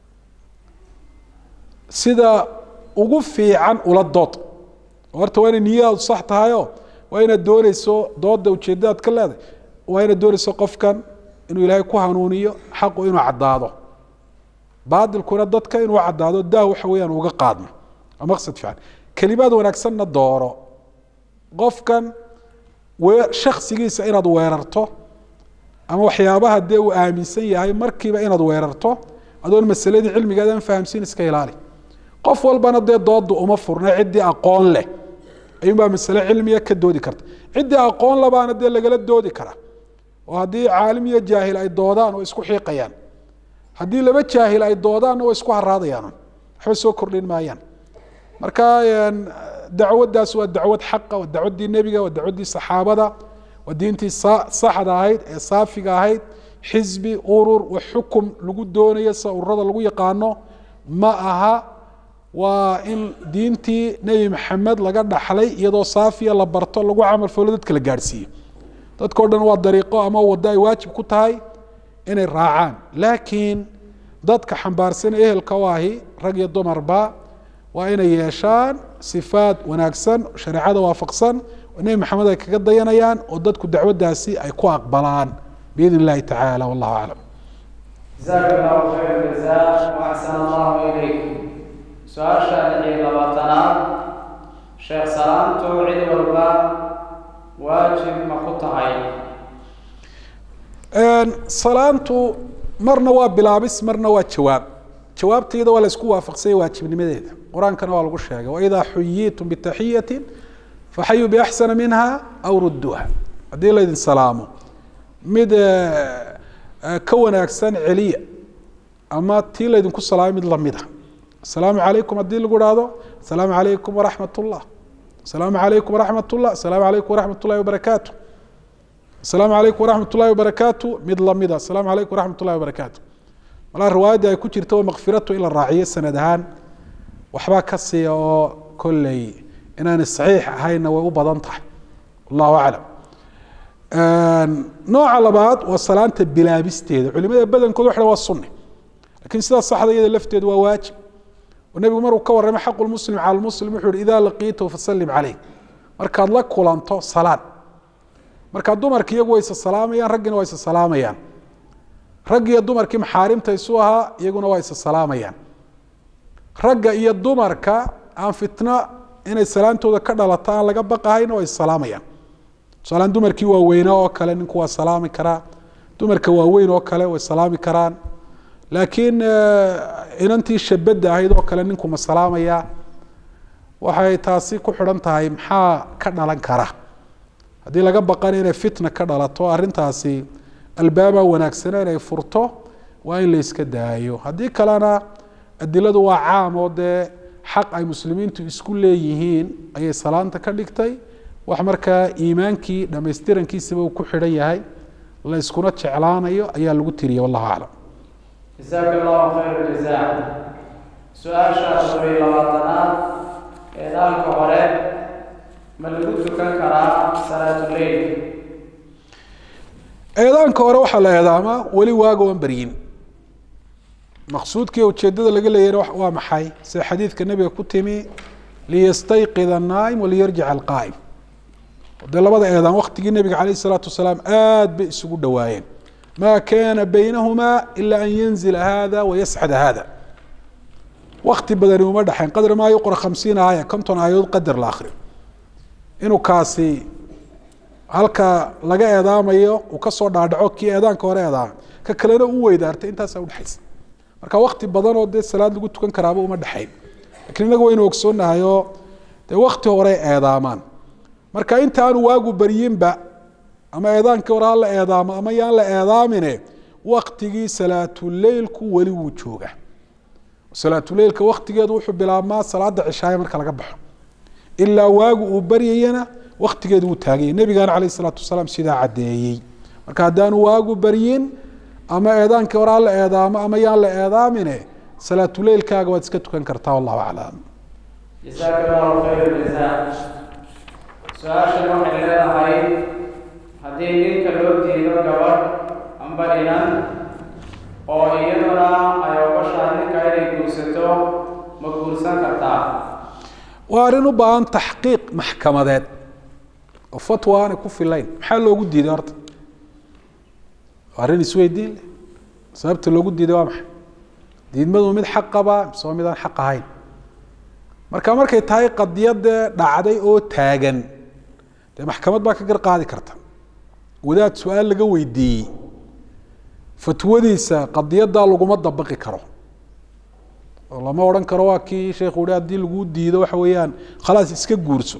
sida ugu fiican ula dood horta waa inay niyadaadu sax tahayo waa inaad dooneyso dooda ujeedadaad ka leedahay waa inaad dooneyso qofkan inuu ilaahay ku hanuuniyo xaqu inuu caddaado baadilkuna dadka inuu caddaado daah waxa weeyaan uga qaadmo waa maqsad fiican kelimaad wanaagsanna dooro qofkan shaksigiisa inaad weerarto ama waxyaabaha dee uu aaminsan yahay markiiba inaad weerarto adoon masaladii cilmigeedaan fahamsiin iska ilaali qof walbana dee dooda uma furna ciddii aqoon leh ayuunbaa masale cilmiga ka doodi karta ciddii aqoon labaana dee lagala doodi kara oo haddii caalim iyo jaahil ay doodaan oo isku xiiqayaan haddii laba jaahil ay doodaanna way isku haraadayaan waxba soo kordhin maayaan marka dacwaddaas waa dacwad xaqa waa dacwaddii nebiga waa dacwaddii saxaabada waa diintii saxda ahayd ee saafiga ahayd xisbi urur wa xukum lagu doonayo sida ururada lagu yaqaano ma aha waa in diintii nebi maxamed laga dhaxlay iyadoo saafiya la barto lagu camal falo dadka la gaadhsiiyo dadkao dhan waa dariiqo ama waddo ay waajib ku tahay inay raacaan laakiin dadka xambaarsan ehelka u ahi rag iyo dumarba waa inay yeeshaan sifaad wanaagsan shareecada waafaqsan oo nebi maxamed ay kaga dayanayaan oo dadku dacwaddaasi ay ku aqbalaan biidn illahi tacaala wallahu aclam jazaaka allahu khayr jazaa waxsan allahu ilayk su-aasha lix iyo labaatanaad sheekh salaantu cid walba waajib ma ku tahay salaantu marna waa bilaabis marna waa jawaab jawaabteeda waa la isku waafaqsanya waajibnimadeeda qur-aankana waa lagu sheegay waidaa xuyitum bitaxiyatin faxayuu biaxsana minha aw rudduuha haddii laydin salaamo mid ka wanaagsan celiya ama tii laydinku salaamay mid lamida asalaamu calaykum haddii lagu ihahdo asalaamu calaykum waraxmat ullah asalaamu calaykum waraxmat ullah asalaamu calaykum waraxmat ullahi wabarakaatu asalaamu calaykum waraxmat ullahi wabarakaatu mid lamida asalaamu calaykum waraxmat ullahi wabarakaatu malaa riwaayaddii ay ku jirta oo makfiratu in la raaciyo sanad ahaan waxbaa ka siiya oo kolley inaanay saxiix ahaynna way u badan tahay wallahu aclam nooca labaad waa salaanta bilaabisteeda culimada badankood waxa waa sunni lakin sidaa saxda iyada lafteedu waa waajib oo nebigu maruu ka warramay xaqu lmuslim cala lmuslim wuxuu yihi idaa laqiitahu fasallim caleyh markaad la kulanto salaan markaa dumarki iyagu way isa salaamayaan raggiina waa isa salaamayaan rag iyo dumarkii maxaarimta isu ahaa iyaguna waa isa salaamayaan ragga iyo dumarka aan fitno inay salaantooda ka dhalato aan laga baqahayna waa is salaamayaan tusaalaan dumarkii waaweynaa oo kale ninku waa salaami karaa dumarka waaweyn oo kale way salaami karaan laakiin inantii shabadda ahayd oo kale ninku ma salaamaya waxay taasi ku xidhan tahay maxaa ka dhalan kara haddii laga baqana inay fitna ka dhalato arrintaasi albaaba wanaagsana inay furto waa in la iska daayo haddii kalena adiladu waa caam oo dee xaq ay muslimiintu isku leeyihiin ayay salaanta ka dhigtay wax markaa iimaankii dhamaystirankiisaba uu ku xidhan yahay la iskuna jeclaanayo ayaa lagu tiriyay wallahu aclam jazaaka allahu khayr jazaa su-aasha afar iyo labaatanaad eedaanka hore ma lagu tukan karaa salaatuleyl eedaanka hore waxaa la eedaamaa weli waaga oan beryin maqsuudkii ujeedada laga leeyahna waa maxay sida xadiidka nebiga ku timi liyastayqid annaa'im waliyarjic alqaa'im dee labada eedaan waktigii nebiga calayh isalaatu wasalaam aad bay isugu dhowaayeen ma kana baynahumaa ila an yanzila hada wayascada hada wakti badani uma dhexayn qadra maa yuqra khamsiina aaya konton aayadood qadar la akriyo inuu kaasi halka laga eedaamayo uu kasoo dhaadhaco kii eedaanka hore eedaamay ka kalena u weydaartay intaasaa udhexaysa marka wakti badan oo dee salaad lagu tukan karaaba uma dhexayn lakiin innaga waynu ogsoonahay oo dee wakti hore eedaamaan marka inta aanu waagu baryinba ama eedaankii hore ha la eedaamo ama yaan la eedaamine waktigii salaatuleilku weli wuu jooga salaatuleilka waktigeedu wuxuu bilaabmaa salaada cishaaye marka laga baxo ilaa waagu uu baryayana waktigeedu wuu taaganya nebigana calayh isalaatu wasalaam sidaa caddeeyey marka haddaanu waagu baryin ama eedaankii hore ha la eedaamo ama yaan la eedaamine salaatuleilkaaga waad iska tukan kartaa wallahu aclam jazaaka allahu khayr jazaa su-aashan waxay leedahay haddii ninka loo diido gabadh amba inan oo iyaduna ay ogashahay ninka inay guursato ma guursan kartaa waa arrin u baahan taxqiiq maxkamadeed oo fatwa aanay ku filayn maxaa loogu diiday horta waa arrin isweydiin leh sababta loogu diiday waa maxay diidmadu mid xaq qabaa mise waa mid aan xaq ahayn marka markay tahay qadiyadee dhacday oo taagan dee maxkamad baa ka gar qaadi karta wadaad su-aal laga weydiiyey fatwadiisa qadiyaddaa laguma dabaqi karo oo lama odhan karo waa kii sheekhu uhi haddii laguu diido waxa weeyaan khalaas iska guurso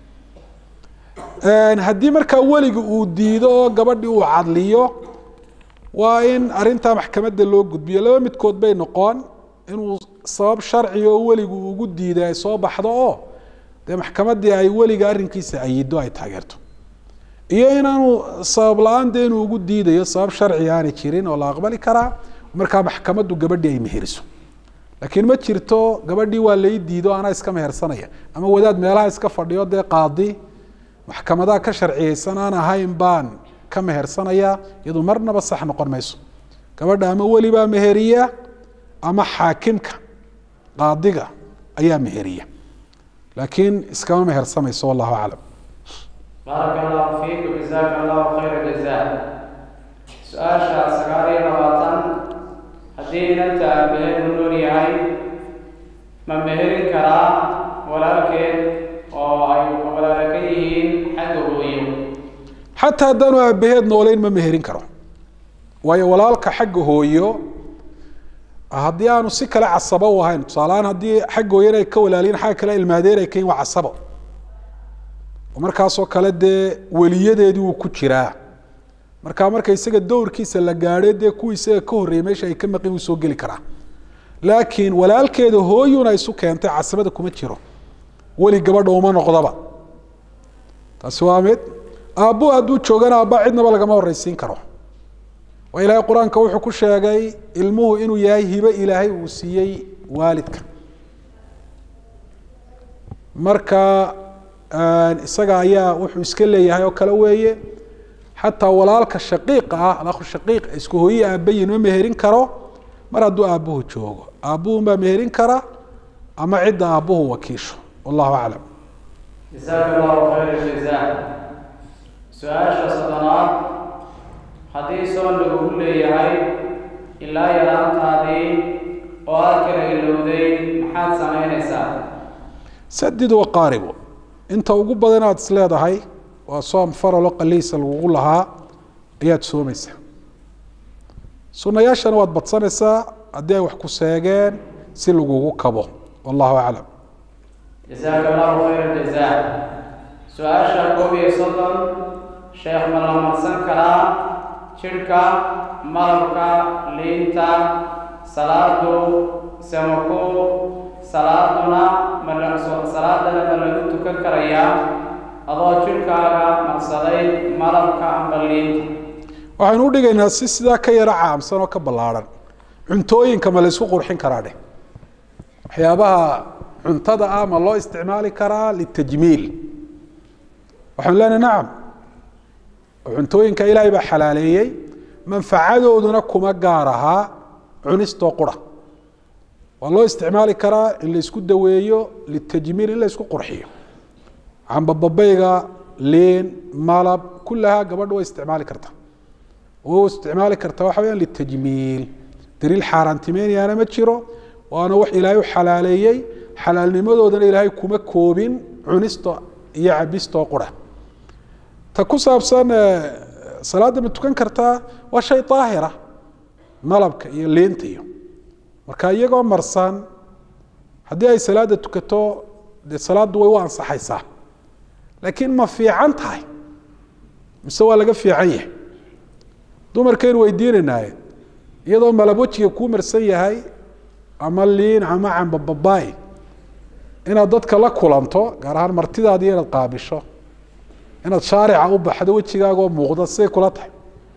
haddii markaa weliga uu diido oo gabadhii uu cadliyo waa in arrintaa maxkamadda loo gudbiyo laba midkood bay noqon inuu sabab sharciga oo weligu ugu diiday ay soo baxdo oo dee maxkamaddii ay weliga arrinkiisa ayido ay taageerto iyo inaanu sabab la-aan dee inuu ugu diidayo sabab sharci aanay jirin oo la aqbali karaa markaa maxkamaddu gabadhii ay meheriso laakiin ma jirto gabadhii waa lai diido anaa iska mehersanaya ama wadaad meelaha iska fadhiyo dee qaadi maxkamadaha ka sharciyeysan aan ahayn baan ka mehersanaya iyadu marnaba sax noqon mayso gabadha ama welibaa meheriya ama xaakimka qaadiga ayaa meheriya laakiin iskama mehersamayso wallahu aclam baaraka allahu fiikum jazaaka allahu khayra jazaa su-aasha sagaal iyo labaatan haddii inanta aabaheed u nool yahay ma meherin karaa walaalkeed oo ay walaala ka yihiin xagga hooyo xataa haddaanu aabaheed nooleyn ma meherin karo waayo walaalka xagga hooyo haddii aanu si kale casabo u ahayn tusaaleahaan haddii xagga hooyana ay ka walaaliyin xagga kale ilmaadeer ay kayin waa casabo markaasoo kale dee weliyadeedii wuu ku jiraa marka marka isaga dowrkiisa la gaadhay dee kuwii isaga ka horreeyey meesha ay ka maqin wuu soo geli karaa laakiin walaalkeeda hooyuna isu keentay casabada kuma jiro weli gabadha uma noqdaba taasi waa mid aabbu hadduu joogana aabba cidnaba lagama horreysiin karo waa ilaahay qur-aanka wuxuu ku sheegay ilmuhu inuu yahay hibe ilaahay uu siiyey waalidka marka isaga ayaa wuxuu iska leeyahay oo kale weeye xataa walaalka shaqiiqa ah alakhu shaqiiq isku hooye aabayin ma meherin karo mar hadduu aabbuhu joogo aabbuhun baa meherin kara ama cidda aabbuhu wakiisho wallahu aclam jazaaka allahu khayra jazaa su-aasha soddonaad haddii soon lagugu leeyahay ilaa yaraantaadii oo aad kala ilowday maxaad samaynaysaa sadid waqaaribu inta ugu badan aad is leedahay waa soom faralo qaliisa lagugu lahaa ayaad soomaysaa sunayaashana waad badsanaysaa haddii ay wax ku seegeen si lagugu kabo wallahu aclam jazaaka allahu khayra jazaa su-aasha koob iyo soddon sheekh ma la marsan karaa jidhka malabka liinta salaadu samako salaaduna ma salaadana ma lagu tukan karayaa adoo jidhkaaga marsaday malabka amba liinta waxaynu u dhigaynaa si sidaa ka yaro caamsan oo ka ballaarhan cuntooyinka ma laysku qurxin karaa dheh waxyaabaha cuntada ah ma loo isticmaali karaa litajmiil waxaanu leenahay nacam cuntooyinka ilaahay baa xalaaleeyey manfacadooduna kuma gaar ahaa cunistoo qura waa loo isticmaali karaa in laysku daweeyo litajmiil in laysku qurxiyo cambababayga liin malab kullahaa gabadha way isticmaali kartaa way isticmaali kartaa waxa weyaan litajmiil daliil xaaraantimeynayana ma jiro waana wax ilaahay u xalaaleeyey xalaalnimadoodana ilaahay kuma koobin cunisto iyo cabistoo qura ta ku saabsan salaadda ma tukan kartaa waa shay daahira malabka iyo liinta iyo marka iyagoo marsan haddii ay salaada tukato dee salaaddu way u ansaxaysaa laakiin ma fiican tahay mise waa laga fiican yahay dumarkaynu weydiinaynaye iyadoo malab wejiga kuu marsan yahay ama liin ama cambababaay inaad dadka la kulanto gaar ahaan martidaadii inaad qaabisho inaad shaarica u baxdo wejigaagoo muuqda siday kula tahay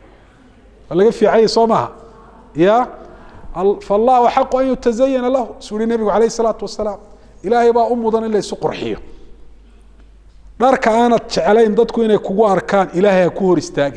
waa laga fiican yahay soo maha ya fallahu xaqu an yutazayana lahu suu yihi nebigu alayh isalaatu wasalaam ilaahay baa u mudan in la isu qurxiyo dharka aanad jeclayn dadku inay kugu arkaan ilaahay ha ku hor istaagin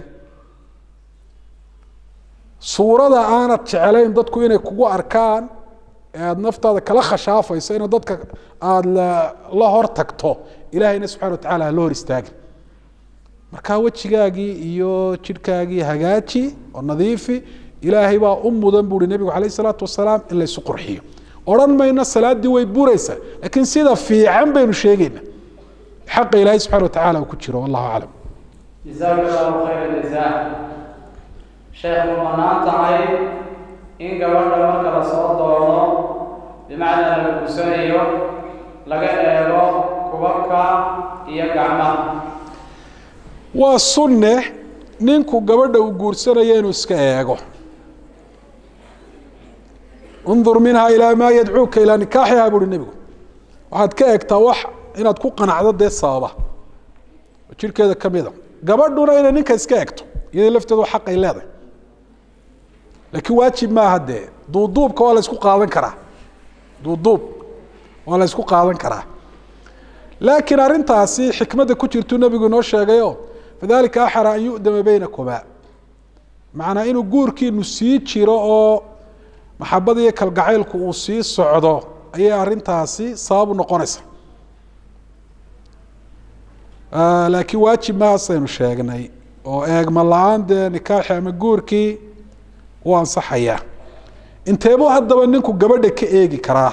suurada aanad jeclayn dadku inay kugu arkaan ee aada naftaada kala khashaafayso ina dadka aada la hor tagto ilaahayna subxana wa tacala hala hor istaagin markaa wejigaagii iyo jidhkaagii hagaaji oo nadiifi ilaahay baa u mudan buuhi nebigu alayh isalaatu wasalaam in laysu qurxiyo odhan mayno salaaddii way buraysaa laakiin sida fiican baynu sheegayna xaqa ilaahay subxana wa tacala uu ku jiro wallahu aclam jazaaka allahu khayra jazaa sheekh ma banaan tahay in gabadha marka la soo doono bimacnaa la guursanayo laga eego kubabka iyo gacmaha waa sunne ninku gabadha uu guursanayo inuu iska eego undur minha ilaa maa yadcuuka ilaa nikaaxiha buuhi nebigu waxaad ka eegtaa wax inaad ku qanacdo dee sababa oo jirhkeeda ka mida gabadhuna inay ninka iska egto iyadii lafteedu xaqay leedahay laakiin waajib maaha dee duuduubka waa la ysku qaadan karaa duuduub waa la ysku qaadan karaa laakiin arrintaasi xikmadda ku jirtuu nebigu inoo sheegayo fadalika axara an yu'dama beynakumaa macnaa inuu guurkiinu sii jiro oo maxabada iyo kalgacaylku uu sii socdo ayay arrintaasi sabab u noqonaysa laakiin waajib maasaynu sheegnay oo eegma la-aan dee nikaaxi ama guurkii u ansaxayaa inteebuu haddaba ninku gabadha ka eegi karaa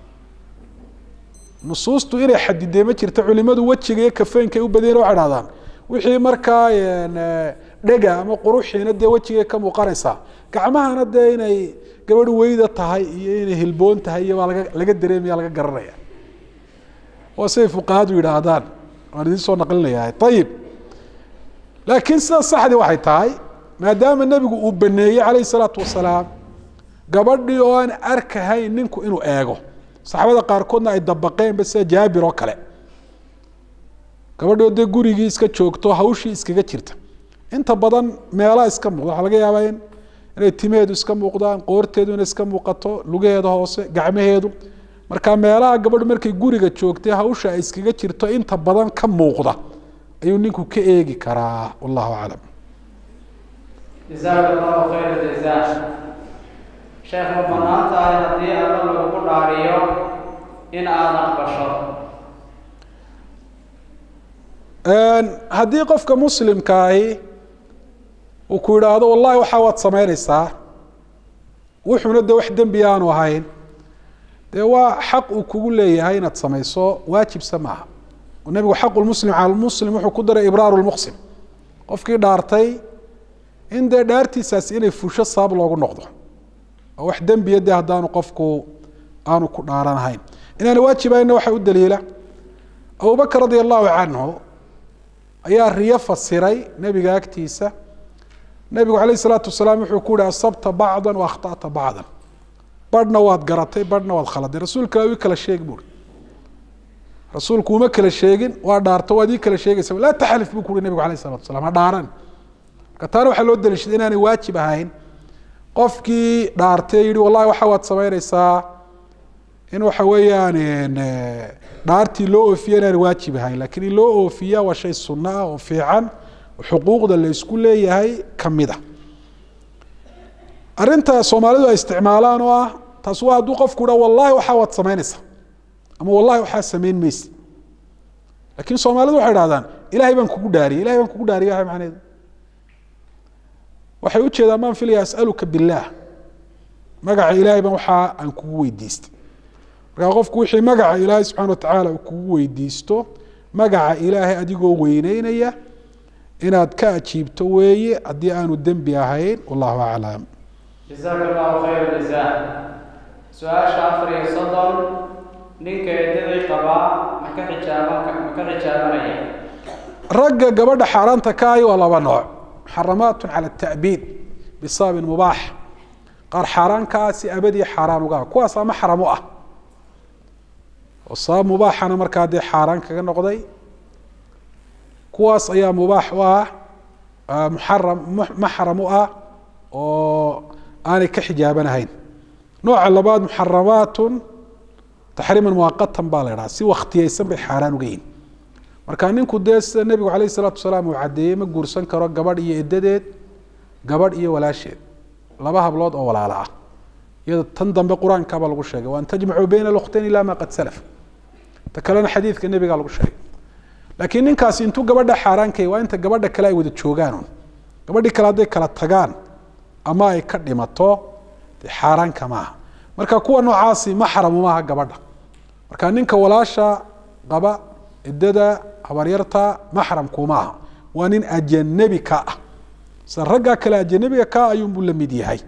nusuustu inay xadidee ma jirta culimadu wejiga iyo kafeenka ay u badiyeen waxay dhahdaan wixii markaa dhega ama quruxiina dee wejigay ka muuqanaysaa gacmahana dee inay gabadh weyda tahay iyo inay hilboon tahay iyo baa laga laga dareemaya laga garanaya waa siday fuqahadu yidhaahdaan waan idin soo naqlinayaa ayib laakiin sida saxdii waxay tahay maadaama nebigu uu baneeyey calayhi salaatu wasalaam gabadhii oo aan arkahayn ninku inuu eego saxaabada qaarkoodna ay dabaqeenba sida jaabir oo kale gabadhii oo dee gurigii iska joogto hawshii iskaga jirta inta badan meelaa iska muuqda waxaa laga yaabaa in inay timaheedu iska muuqdaan qoorteedu inay iska muuqato lugaheeda hoose gacmaheedu marka meelaha gabadhu markay guriga joogtay hawsha ay iskaga jirto inta badan ka muuqda ayuu ninku ka eegi karaa wallahu aclam jazaaka allahu khayra jazaa sheekh ma banaan tahay haddii alla lagugu dhaariyo in aad aqbasho haddii qofka muslimkaahi uu ku yidhaahdo wallahi waxaa waad samaynaysaa wuxuuna de wax dembi aanu ahayn dee waa xaq uu kugu leeyahay inaad samayso waajibse maaha nebigu xaqu lmuslim cala lmuslim wuxuu ku daray ibraaru lmuqsim qofkii dhaartay in dee dhaartiisaasi inay fusho sabab loogu noqdo oo wax dembiya dee haddaanu qofku aanu ku dhaaranahayn inaana waajibayna waxaa u daliila abubakr radia allahu canhu ayaa riyo fasiray nebiga agtiisa nebigu calayh isalaatu wasalaam wuxuu ku yihi asabta bacda wa akhta'ta bacdan badhna waad garatay badhna waad khaladay rasuulka waa ii kala sheegi buuri rasuulku uma kala sheegin waa dhaarto waad ii kala sheegaysa laa taxlif buu ku uhi nebigu alayh isalatu wasalaam ha dhaaran marka taana waxaa loo daliishaday inaanay waajib ahayn qofkii dhaartay yihi wallahi waxa waad samaynaysaa in waxa weeyaan dhaartii loo oofiya inaan waajib ahayn lakiin in loo oofiya waa shay sunno ah oo fiican oo xuquuqda la isku leeyahay kamid a arrinta soomaalidu ay isticmaalaan oo ah taas waa hadduu qofku ha wallahi waxaa waad samaynaysaa ama wallahi waxaa samayn maysa lakiin soomaalidu waxay dhahdaan ilahay baan kugu dhaariyay ilahay baan kugu dhaariyay waxa macneheedu waxay ujeedaan maan filaya asaluka billaah magaca ilahay baan waxaa aan kugu weydiistay markaa qofku wixii magaca ilaahay subxana watacaala uu kugu weydiisto magaca ilaahay adigoo weyneynaya inaad ka ajiibto weeye haddii aanu dembi ahayn wallahu aclam jazaaka allahu khayra jazaa su-aasha afar iyo soddon ninka eedadii qabaa ma ka xijaaban ma ka xijaabanaya ragga gabadha xaaraanta ka ahi waa laba nooc muxaramaatun cala atabiid bisababin mubaax qaar xaaraan ka ah si abadiya xaaraan uga ah kuwaas ama xaram u ah oo sabab mubaaxana markaa dee xaaraan kaga noqday kuwaas ayaa mubaax u ah muxaram maxram u ah oo aanay ka xijaabanahayn nooca labaad muxaramaatun taxriiman muwaqatan baa la idhaha si waktiyeysan bay xaaraan uga yihin marka ninku dee sida nebigu calayh isalaatu wasalaam uu caddeeyey ma guursan karo gabadh iyo edadeed gabadh iyo walaasheed laba hablood oo walaalo ah iyado tan dambe qur-aankabaa lagu sheegay wa an tajmacuu bayna alkhtayn ila ma qad salaf ta kalena xadiidka nebigaa lagu sheegay laakiin ninkaasi intuu gabadha xaaraankay waa inta gabadha kale ay wada joogaan gabadhii kale hadday kala tagaan ama ay ka dhimato dee xaaraanka maaha marka kuwa noocaasi maxramu maaha gabadha marka ninka walaasha qaba ciddada habaryarta maxramku maaha waa nin ajanabi ka ah sida raggaa kale ajanabiga ka ayuunbuu la mid yahay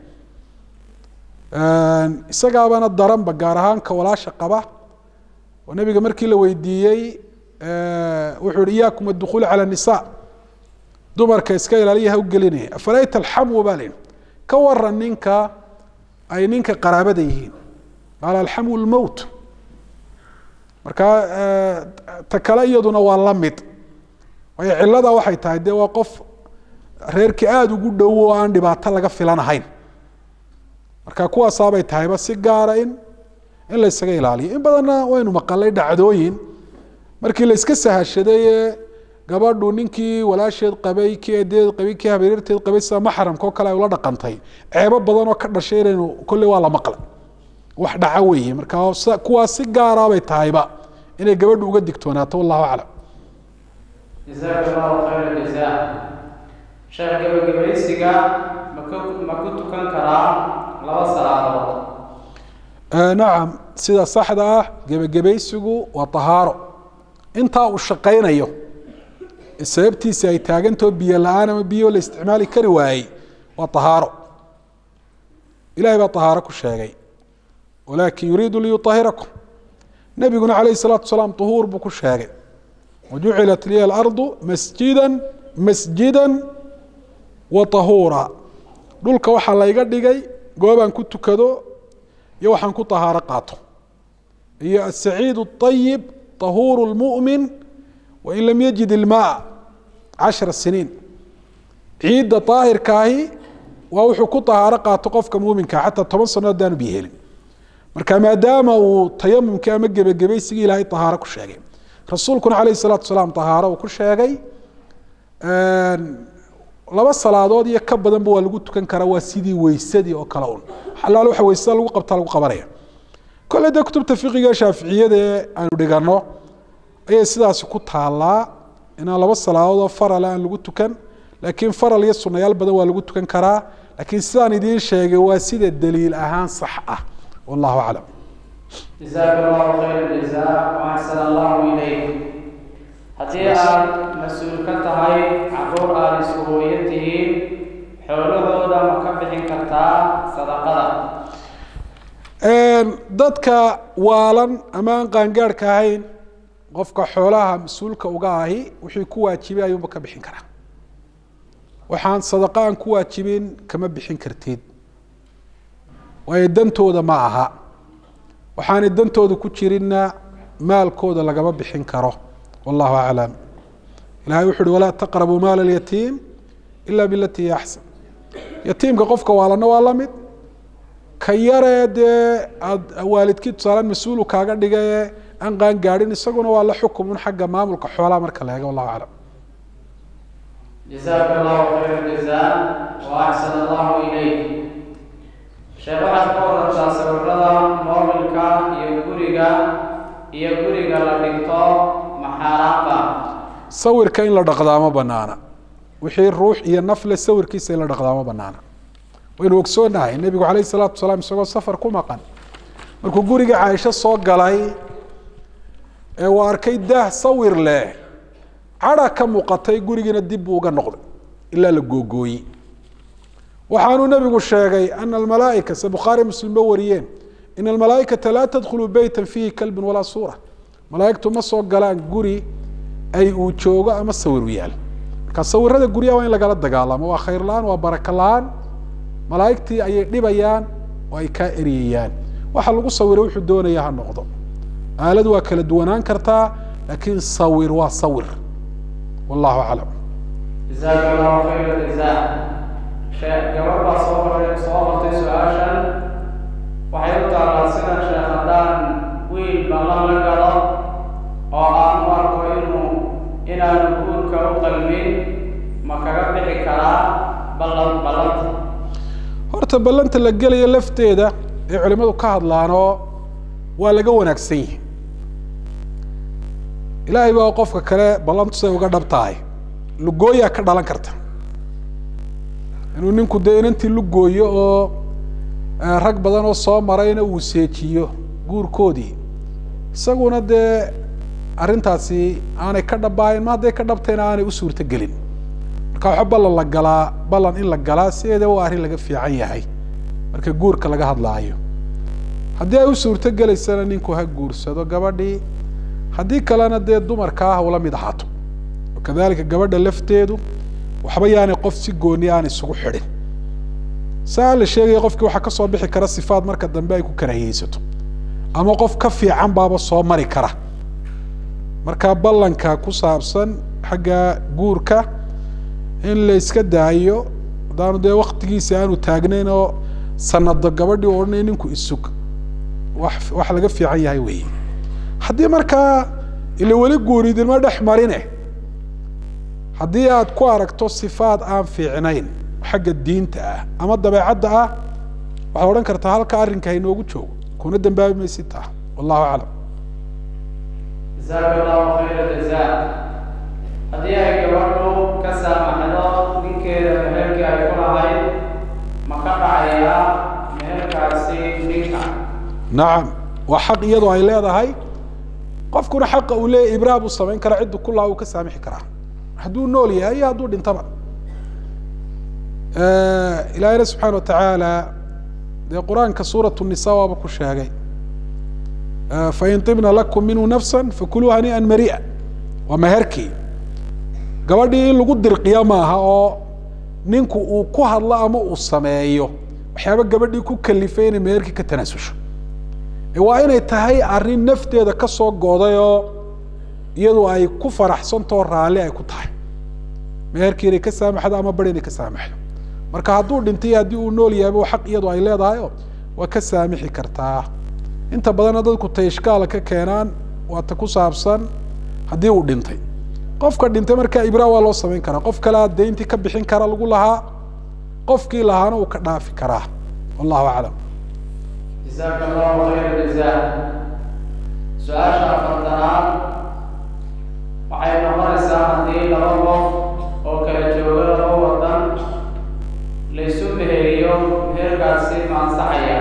isagaabana daranba gaar ahaan ka walaasha qaba oo nebiga markii la weydiiyey wuxuu yihi iyaakum adukhuul cala nisa dumarka iska ilaaliya ha u gelinaya afalayta alxamwu baa layihi ka waran ninka ay ninka qaraabada yihiin qaala alxamwu lmowt markaa ta kale iyaduna waa la mid waayo cilada waxay tahay dee waa qof reerkii aada ugu dhow oo aan dhibaato laga filanahayn marka kuwaasaabay tahayba si gaara in in la ysaga ilaaliyo in badanna waynu maqalay dhacdooyin markii la iska sahashaday ee gabadhu ninkii walaasheed qabay kii eedeed qabay kii habeerteed qabay sida maxramka oo kale ay ula dhaqantay ceebo badan oo ka dhashay inaynu kolley waa la maqlay wax dhaca weeye marka kuwaas si gaara bay tahayba inay gabadhu uga digtoonaato wallahu aclam jazaaka allahu khayra jazaa sheekh gebagabaysiga maku ma ku tukan karaa laba salaadood nacam sida saxda ah gebagabaysigu waa tahaaro intaa uu shaqaynayo sababtiisi ay taagantao biyo la-aan ama biyo la isticmaali kari waayey waa tahaaro ilahay baa tahaaro ku sheegay walakin yuriidu liyuahirakum nebiguna calayh الsalaatu salaam طuhuur buu ku sheegay wajucilat liya alardu masjida masjida wa طahuura dhulka waxaa layga dhigay goobaan ku tukado iyo waxaan ku tahaaro qaato iyo aلsaciid الطayib طahuur الmuؤmin wain lam yajid ilmaa cashara siniin ciidda daahirkaahi waa wuxuu ku tahaaro qaato qofka muuminka xataa toban sano haddaanu biyo helin marka maadaama uu tayamumkii ama gebagebaysigii ilaahay tahaaro ku sheegay rasuulkuna calayh salaatu salaam tahaaro uu ku sheegay laba salaadood iyo ka badanba waa lagu tukan karaa waa sidii weysadii oo kale un alaal waxa weysada lagu qabtaa lagu qabanaya kolle dee kutubta fiqiga shaaficiyada ee aanu dhigano ayay sidaasi ku taalaa inaan laba salaadoodoo farala aan lagu tukan laakiin faral iyo sunayaal badan waa lagu tukan karaa laakiin sidaan idiin sheegay waa sida daliil ahaan sax ah wallahu aclam jazaaka allahu khayra jazaa waaxsan allahu ilayk haddii aad mas-uul ka tahay caruur aada isku hooyo tihiin xoolahooda ma ka bixin kartaa sadaqada dadka waalan ama aan qaangaarhka ahayn qofka xoolaha mas-uulka uga ahi wixii ku waajibay ayuunba ka bixin karaa waxaan sadaqa aan ku waajibin kama bixin kartid waayo dantooda ma aha waxaanay dantooda ku jirinna maalkooda lagama bixin karo wallahu aclam ilahay wuxu uhi walaa taqrabuu maala alyatiim ila bilati hiya axsan yatiimka qofka waalanna waa la mid ka yaree dee aada waalidkii tusaalaan mas-uulu kaaga dhigaye aan qaan gaadhin isaguna waa la xukumun xagga maamulka xoolaha marka la eego wallahu aclam jazaaka allahu khayra jazaa wa axsan allahu ilayk sheekh waxaad ka warantaa sawirada moobilka iyo guriga iyo guriga la dhigto maxaaraanba sawirka in la dhaqdaa ma banaana wixii ruux iyo nafle sawirkiisa in la dhaqdaa ma banaana waynu ogsoonahay nebigu calayh salaatu salaam isagoo safar ku maqan markuu guriga caaisho soo galay ee uu arkay daah sawir leh cadha ka muuqatay gurigiina dib buu uga noqday ilaa la googooyey waxaanuu nebigu sheegay ana almalaaika se bukhaari muslimba wariyeen ina almalaaikata laa tadkhulu beyta fiihi kalbun walaa suura malaaigtu ma soo galaan guri ay uu joogo ama sawir u yaal marka sawirada guryaha waa in lagala dagaalamo waa khayr la-aan waa baraka la-aan malaaigtii ayay dhibayaan oo ay kaa eriyayaan waxa lagu sawiro wuxuu doonaya ha noqdo aaladu waa kala duwanaan kartaa laakiin sawir waa sawir wallahu aclam jazaaka allahu khayra jazaa sheekh gabadh baa soo bartay soo bartay su-aashan waxay u taallaa sida sheekh haddaan wiil ballan la galo oo aan u arko inuu inaanu guurka u qalmin ma kaga bixi karaa ballan ballanta horta ballanta la gelayo lafteeda ee culimadu ka hadlaanoo waa laga wanaagsan yihi ilaahay baa qofka kale ballantu say uga dhab tahay lugooyaa ka dhalan karta inuu ninku dee inantii lugooyo oo rag badan oo soo marayna uu seejiyo guurkoodii isaguna dee arrintaasi aanay ka dhabbaayn ma hadday ka dhabtayna aanay u suurto gelin marka waxa ballan la galaa ballan in la galaa sideeda waa arrin laga fiican yahay marka guurka laga hadlaayo haddii ay u suurto gelaysana ninku ha guursado gabadhii haddii kalena dee dumarka ah ula mid ahaato kadalika gabadha lafteedu waxba yaanay qof si gooni aan isugu xidhin saa la sheegaya qofkii waxaa kasoo bixi kara sifaad marka dambe ay ku karahiyeysato ama qof ka fiican baaba soo mari kara marka ballanka ku saabsan xagga guurka in la iska daayo haddaanu dee waktigiisa aanu taagnayn oo sanado gabadhii u odhanay ninku isug wax wax laga fiican yahay weeye haddii markaa ila weli guuridinma dhex marine haddii aad ku aragto sifaad aan fiicnayn xagga diinta ah ama dabeecadda ah waxaad odhan kartaa halka arrinka hainoogu joogo kuna dambaabi maysid taa wallahu aclam jasaaka allahu khayra jazaa haddii ay gabadhu ka saamaxdo ninkeeda meherkii ay ku lahayd ma ka dhacayaa meherkaasi ninka nacam waa xaq iyadoo ay leedahay qofkuna xaqa uu leeyahy ibraa buu samayn karaa ciddu kullaha uu ka saamixi karaa hadduu nool yahay iyo hadduu dhintaba ilaahina subxaana watacaala dee qur-aanka suurat nisa waaba ku sheegay fain ibna lakum minhu nafsa fakuluu hanii'an mari'a waa meherkii gabadhii in lagu dirqiya maaha oo ninku uu ku hadlo ama uu sameeyo waxyaaba gabadhii ku kalifay inay meherkii ka tanaasusho waa inay tahay arrin nafteeda ka soo goday oo iyadu ay ku faraxsantao raalli ay ku tahay meherkii inay ka saamaxdo ama bari inay ka saamaxdo marka hadduu dhintay haddii uu nool yahayba waa xaq iyadu ay leedahay oo waa ka saamixi kartaa inta badanna dadku tay ishkaala ka keenaan waa ta ku saabsan haddii uu dhintay qofka dhintay markaa ibraa waa loo samayn karaa qof kalea dayntii ka bixin kara lagu lahaa qofkii lahaana uu ka dhaafi karaa wallahu aclam jasaaka allahu khayra jazaa su-aasha afartanaad waxay noqonaysaa haddii laba qof oo kala jooga laba wadan laysu meheriyo meherkaasi ma ansaxaya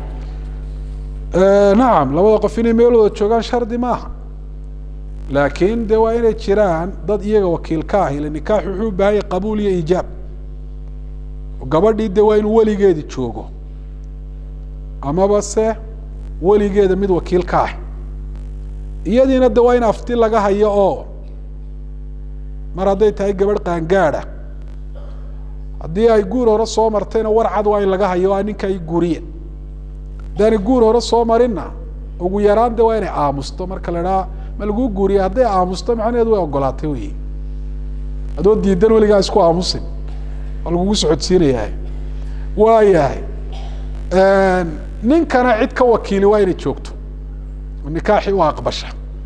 nacam labada qof inay meel wada joogaan shardi maaha laakiin de waa inay jiraan dad iyaga wakiil ka ah ila nikaax wuxuu u baahan yahay qabuul iyo iijaab gabadhii de waa inuu weligeedi joogo amaba se weligeeda mid wakiil ka ah iyadiina de waa in afti laga hayo oo mar hadday tahay gabadh qaangaada haddii ay guur hore soo martayna war cad waa in laga hayo a ninka ay guuriye haddaanay guur hore soo marinna ugu yaraan de waa inay aamusto marka la idhaha ma laguu guuriye hadday aamusto macnaheedu way ogolaatay wey adoo diidan weligaa isku aamusin waa lagugu socodsiinayahay waayahay ninkana cid ka wakiili waa inay joogto oo nikaaxii u aqbasha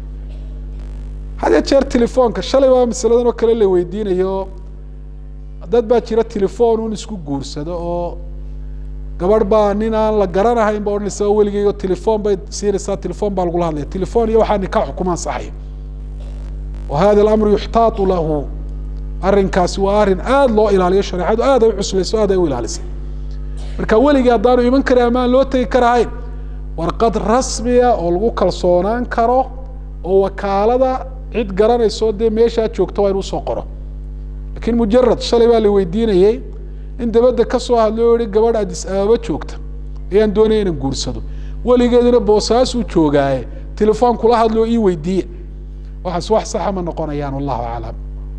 had ya jeer telefoonka shalay baa masaladan oo kale la weydiinayo dad baa jira telefoon un isku guursado oo gabadh baa nin aan la garanahayn ba odhanaysa weligeygo telefoon bay siinaysaa telefoon baa lagula hadlaya telefoon iyo waxaa nikaaxu kuma ansaxayo wa hada alamru yuxtaatu lahu arrinkaasi waa arrin aada loo ilaaliyo shareecadu aad ay u cuslayso aad ay u ilaalisay marka weligii haddaanu iman karin ama aan loo tegi karahayn warqad rasmiya oo lagu kalsoonaan karo oo wakaalada cid garanayso dee meeshaa joogto waa inuu soo qoro lakiin mujarad shalay baa la weydiinayey in dabadda ka soo hadlo o yihi gabadh adis ababa joogta ayaan doonaya inaan guursado weligeeduna boosaasuu joogaaye telefoon kula hadlo ii weydiiye waxaas wax saxa ma noqonayaan wallahu aclam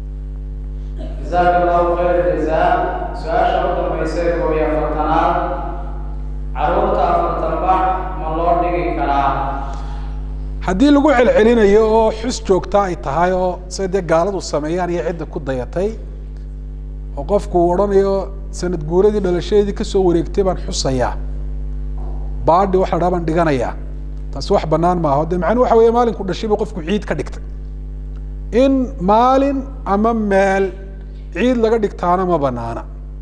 jasaaka allahu khayra jazaa su-aasha u dambaysa ee koob iyo afartanaad caruurta afartan bax ma loo dhigi karaa haddii lagu celcelinayo oo xus joogta ay tahay oo sida dee gaaladu sameeyaan iyo cidda ku dayatay oo qofku uu odhanayo sanad guuradii dhalashadeedii kasoo wareegtay baan xusayaa baadhi waxa la dhaha baan dhiganayaa taasi wax banaan maaha de macnuu waxa weeye maalinku dhashay buu qofku ciid ka dhigtay in maalin ama meel ciid laga dhigtaana ma banaana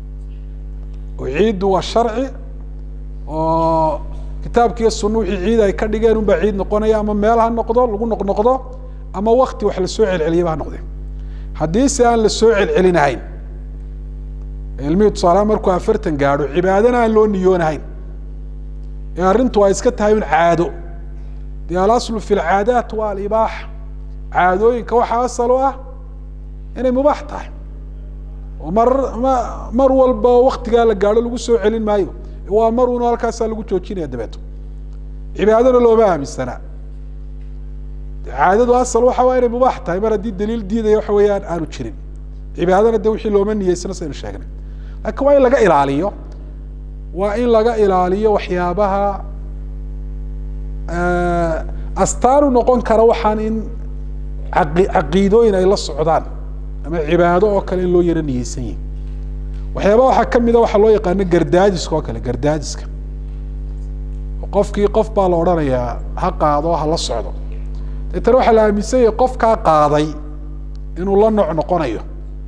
oo ciiddu waa sharci oo kitaabkiiyo sunna wixii ciid ay ka dhigeen unbaa ciid noqonaya ama meel ha noqdo lagu noqnoqdo ama wakti wax lasoo celceliyaba ha noqde haddii se aan lasoo celcelinahayn ilmihii tusaalahaan markuu afartan gaadho cibaadana aan loo niyoonahayn ee arrintu ay iska tahay un caado dee alaslu fi lcaadaat waa alibaaxa caadooyinka waxaa asal u ah inay mubaax tahay oo mar ma mar walba waktigaa la gaadho lagu soo celin maayo waa mar uno halkaasaa lagu joojinaya dabeeto cibaadana looma aaminsanaa caadadu asal waxa waa inay mubaax tahay mar haddii daliil diidaya waxa weeyaan aanu jirin cibaadana de wixii looma niyeysano saynu sheegnay laakiin waa in laga ilaaliyo waa in laga ilaaliyo waxyaabaha astaanu noqon kara waxaan in aqi caqiidooyin ay la socdaan ama cibaado oo kale in loo yaro niyeysan yihin waxyaaba waxaa kamida waxaa loo yaqaano gardaajiska oo kale gardaajiska qofkii qof baa la odhanayaa ha qaado ha la socdo deetana waxaa la aaminsan yahay qofkaa qaaday inuu la nooc noqonayo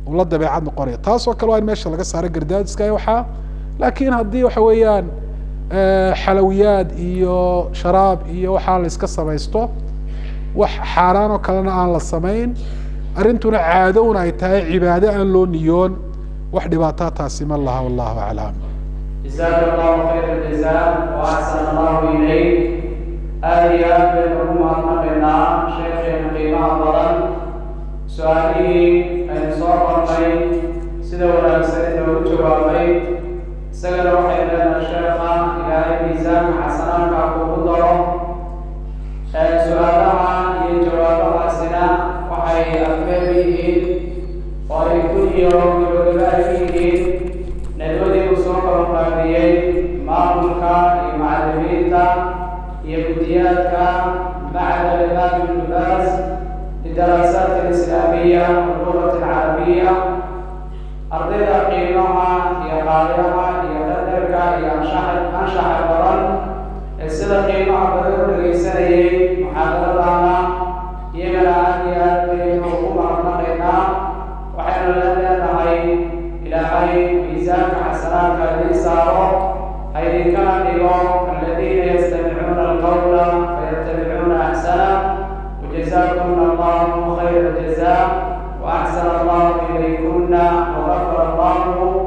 uu la dabeecad noqonaya taasoo kale waa in meesha laga saaro gardaadiska waxaa laakiin haddii waxa weeyaan xalawiyaad iyo sharaab iyo waxaa la iska samaysto wax xaaraan oo kalena aan la samayn arrintuna caado un ay tahay cibaado aan loo niyoon wax dhibaataa taasi ma laha wallahu aclam جزاك الله خير الجزاء وأحسن الله إليك aada iyo aad baynu ugu mahadnaqaynaa sheekheena qiimaha badan su-aalihii aynu soo qornay sida wanaagsan inoogu jawaabay isagana waxay leenahay sheekha ilaahay miisaanka xasanaanka kuugu daro su-aalaha iyo jawaabahaasina waxay afmeer yihiin oo ay ku iyo gabagaba ay yihiin nadwadii uu soo qabanqaabiyey maamulka iyo macalimiinta iyo guddiyaadka macad alimaam ibnu baas lidaraasat alislaamiya wallugat alcarabiya ardayda qiimaha iyo qaaliyaha iyo dhadherka iyo anshaxa anshaxa badan ee sida qiimaha badan u dhegaysanayay muxaadaradaana iyagana aad iyo aad baynu ugu mahadnaqaynaa waxaynu leenahay ilaahay miisaanka xasanaadka idiin saaro haydinkana dhigo aladiina yastamicuuna alqawla fayatabicuuna axsana وجزاكم الله خير الجزاء وأحسن الله إليكن وغفر الله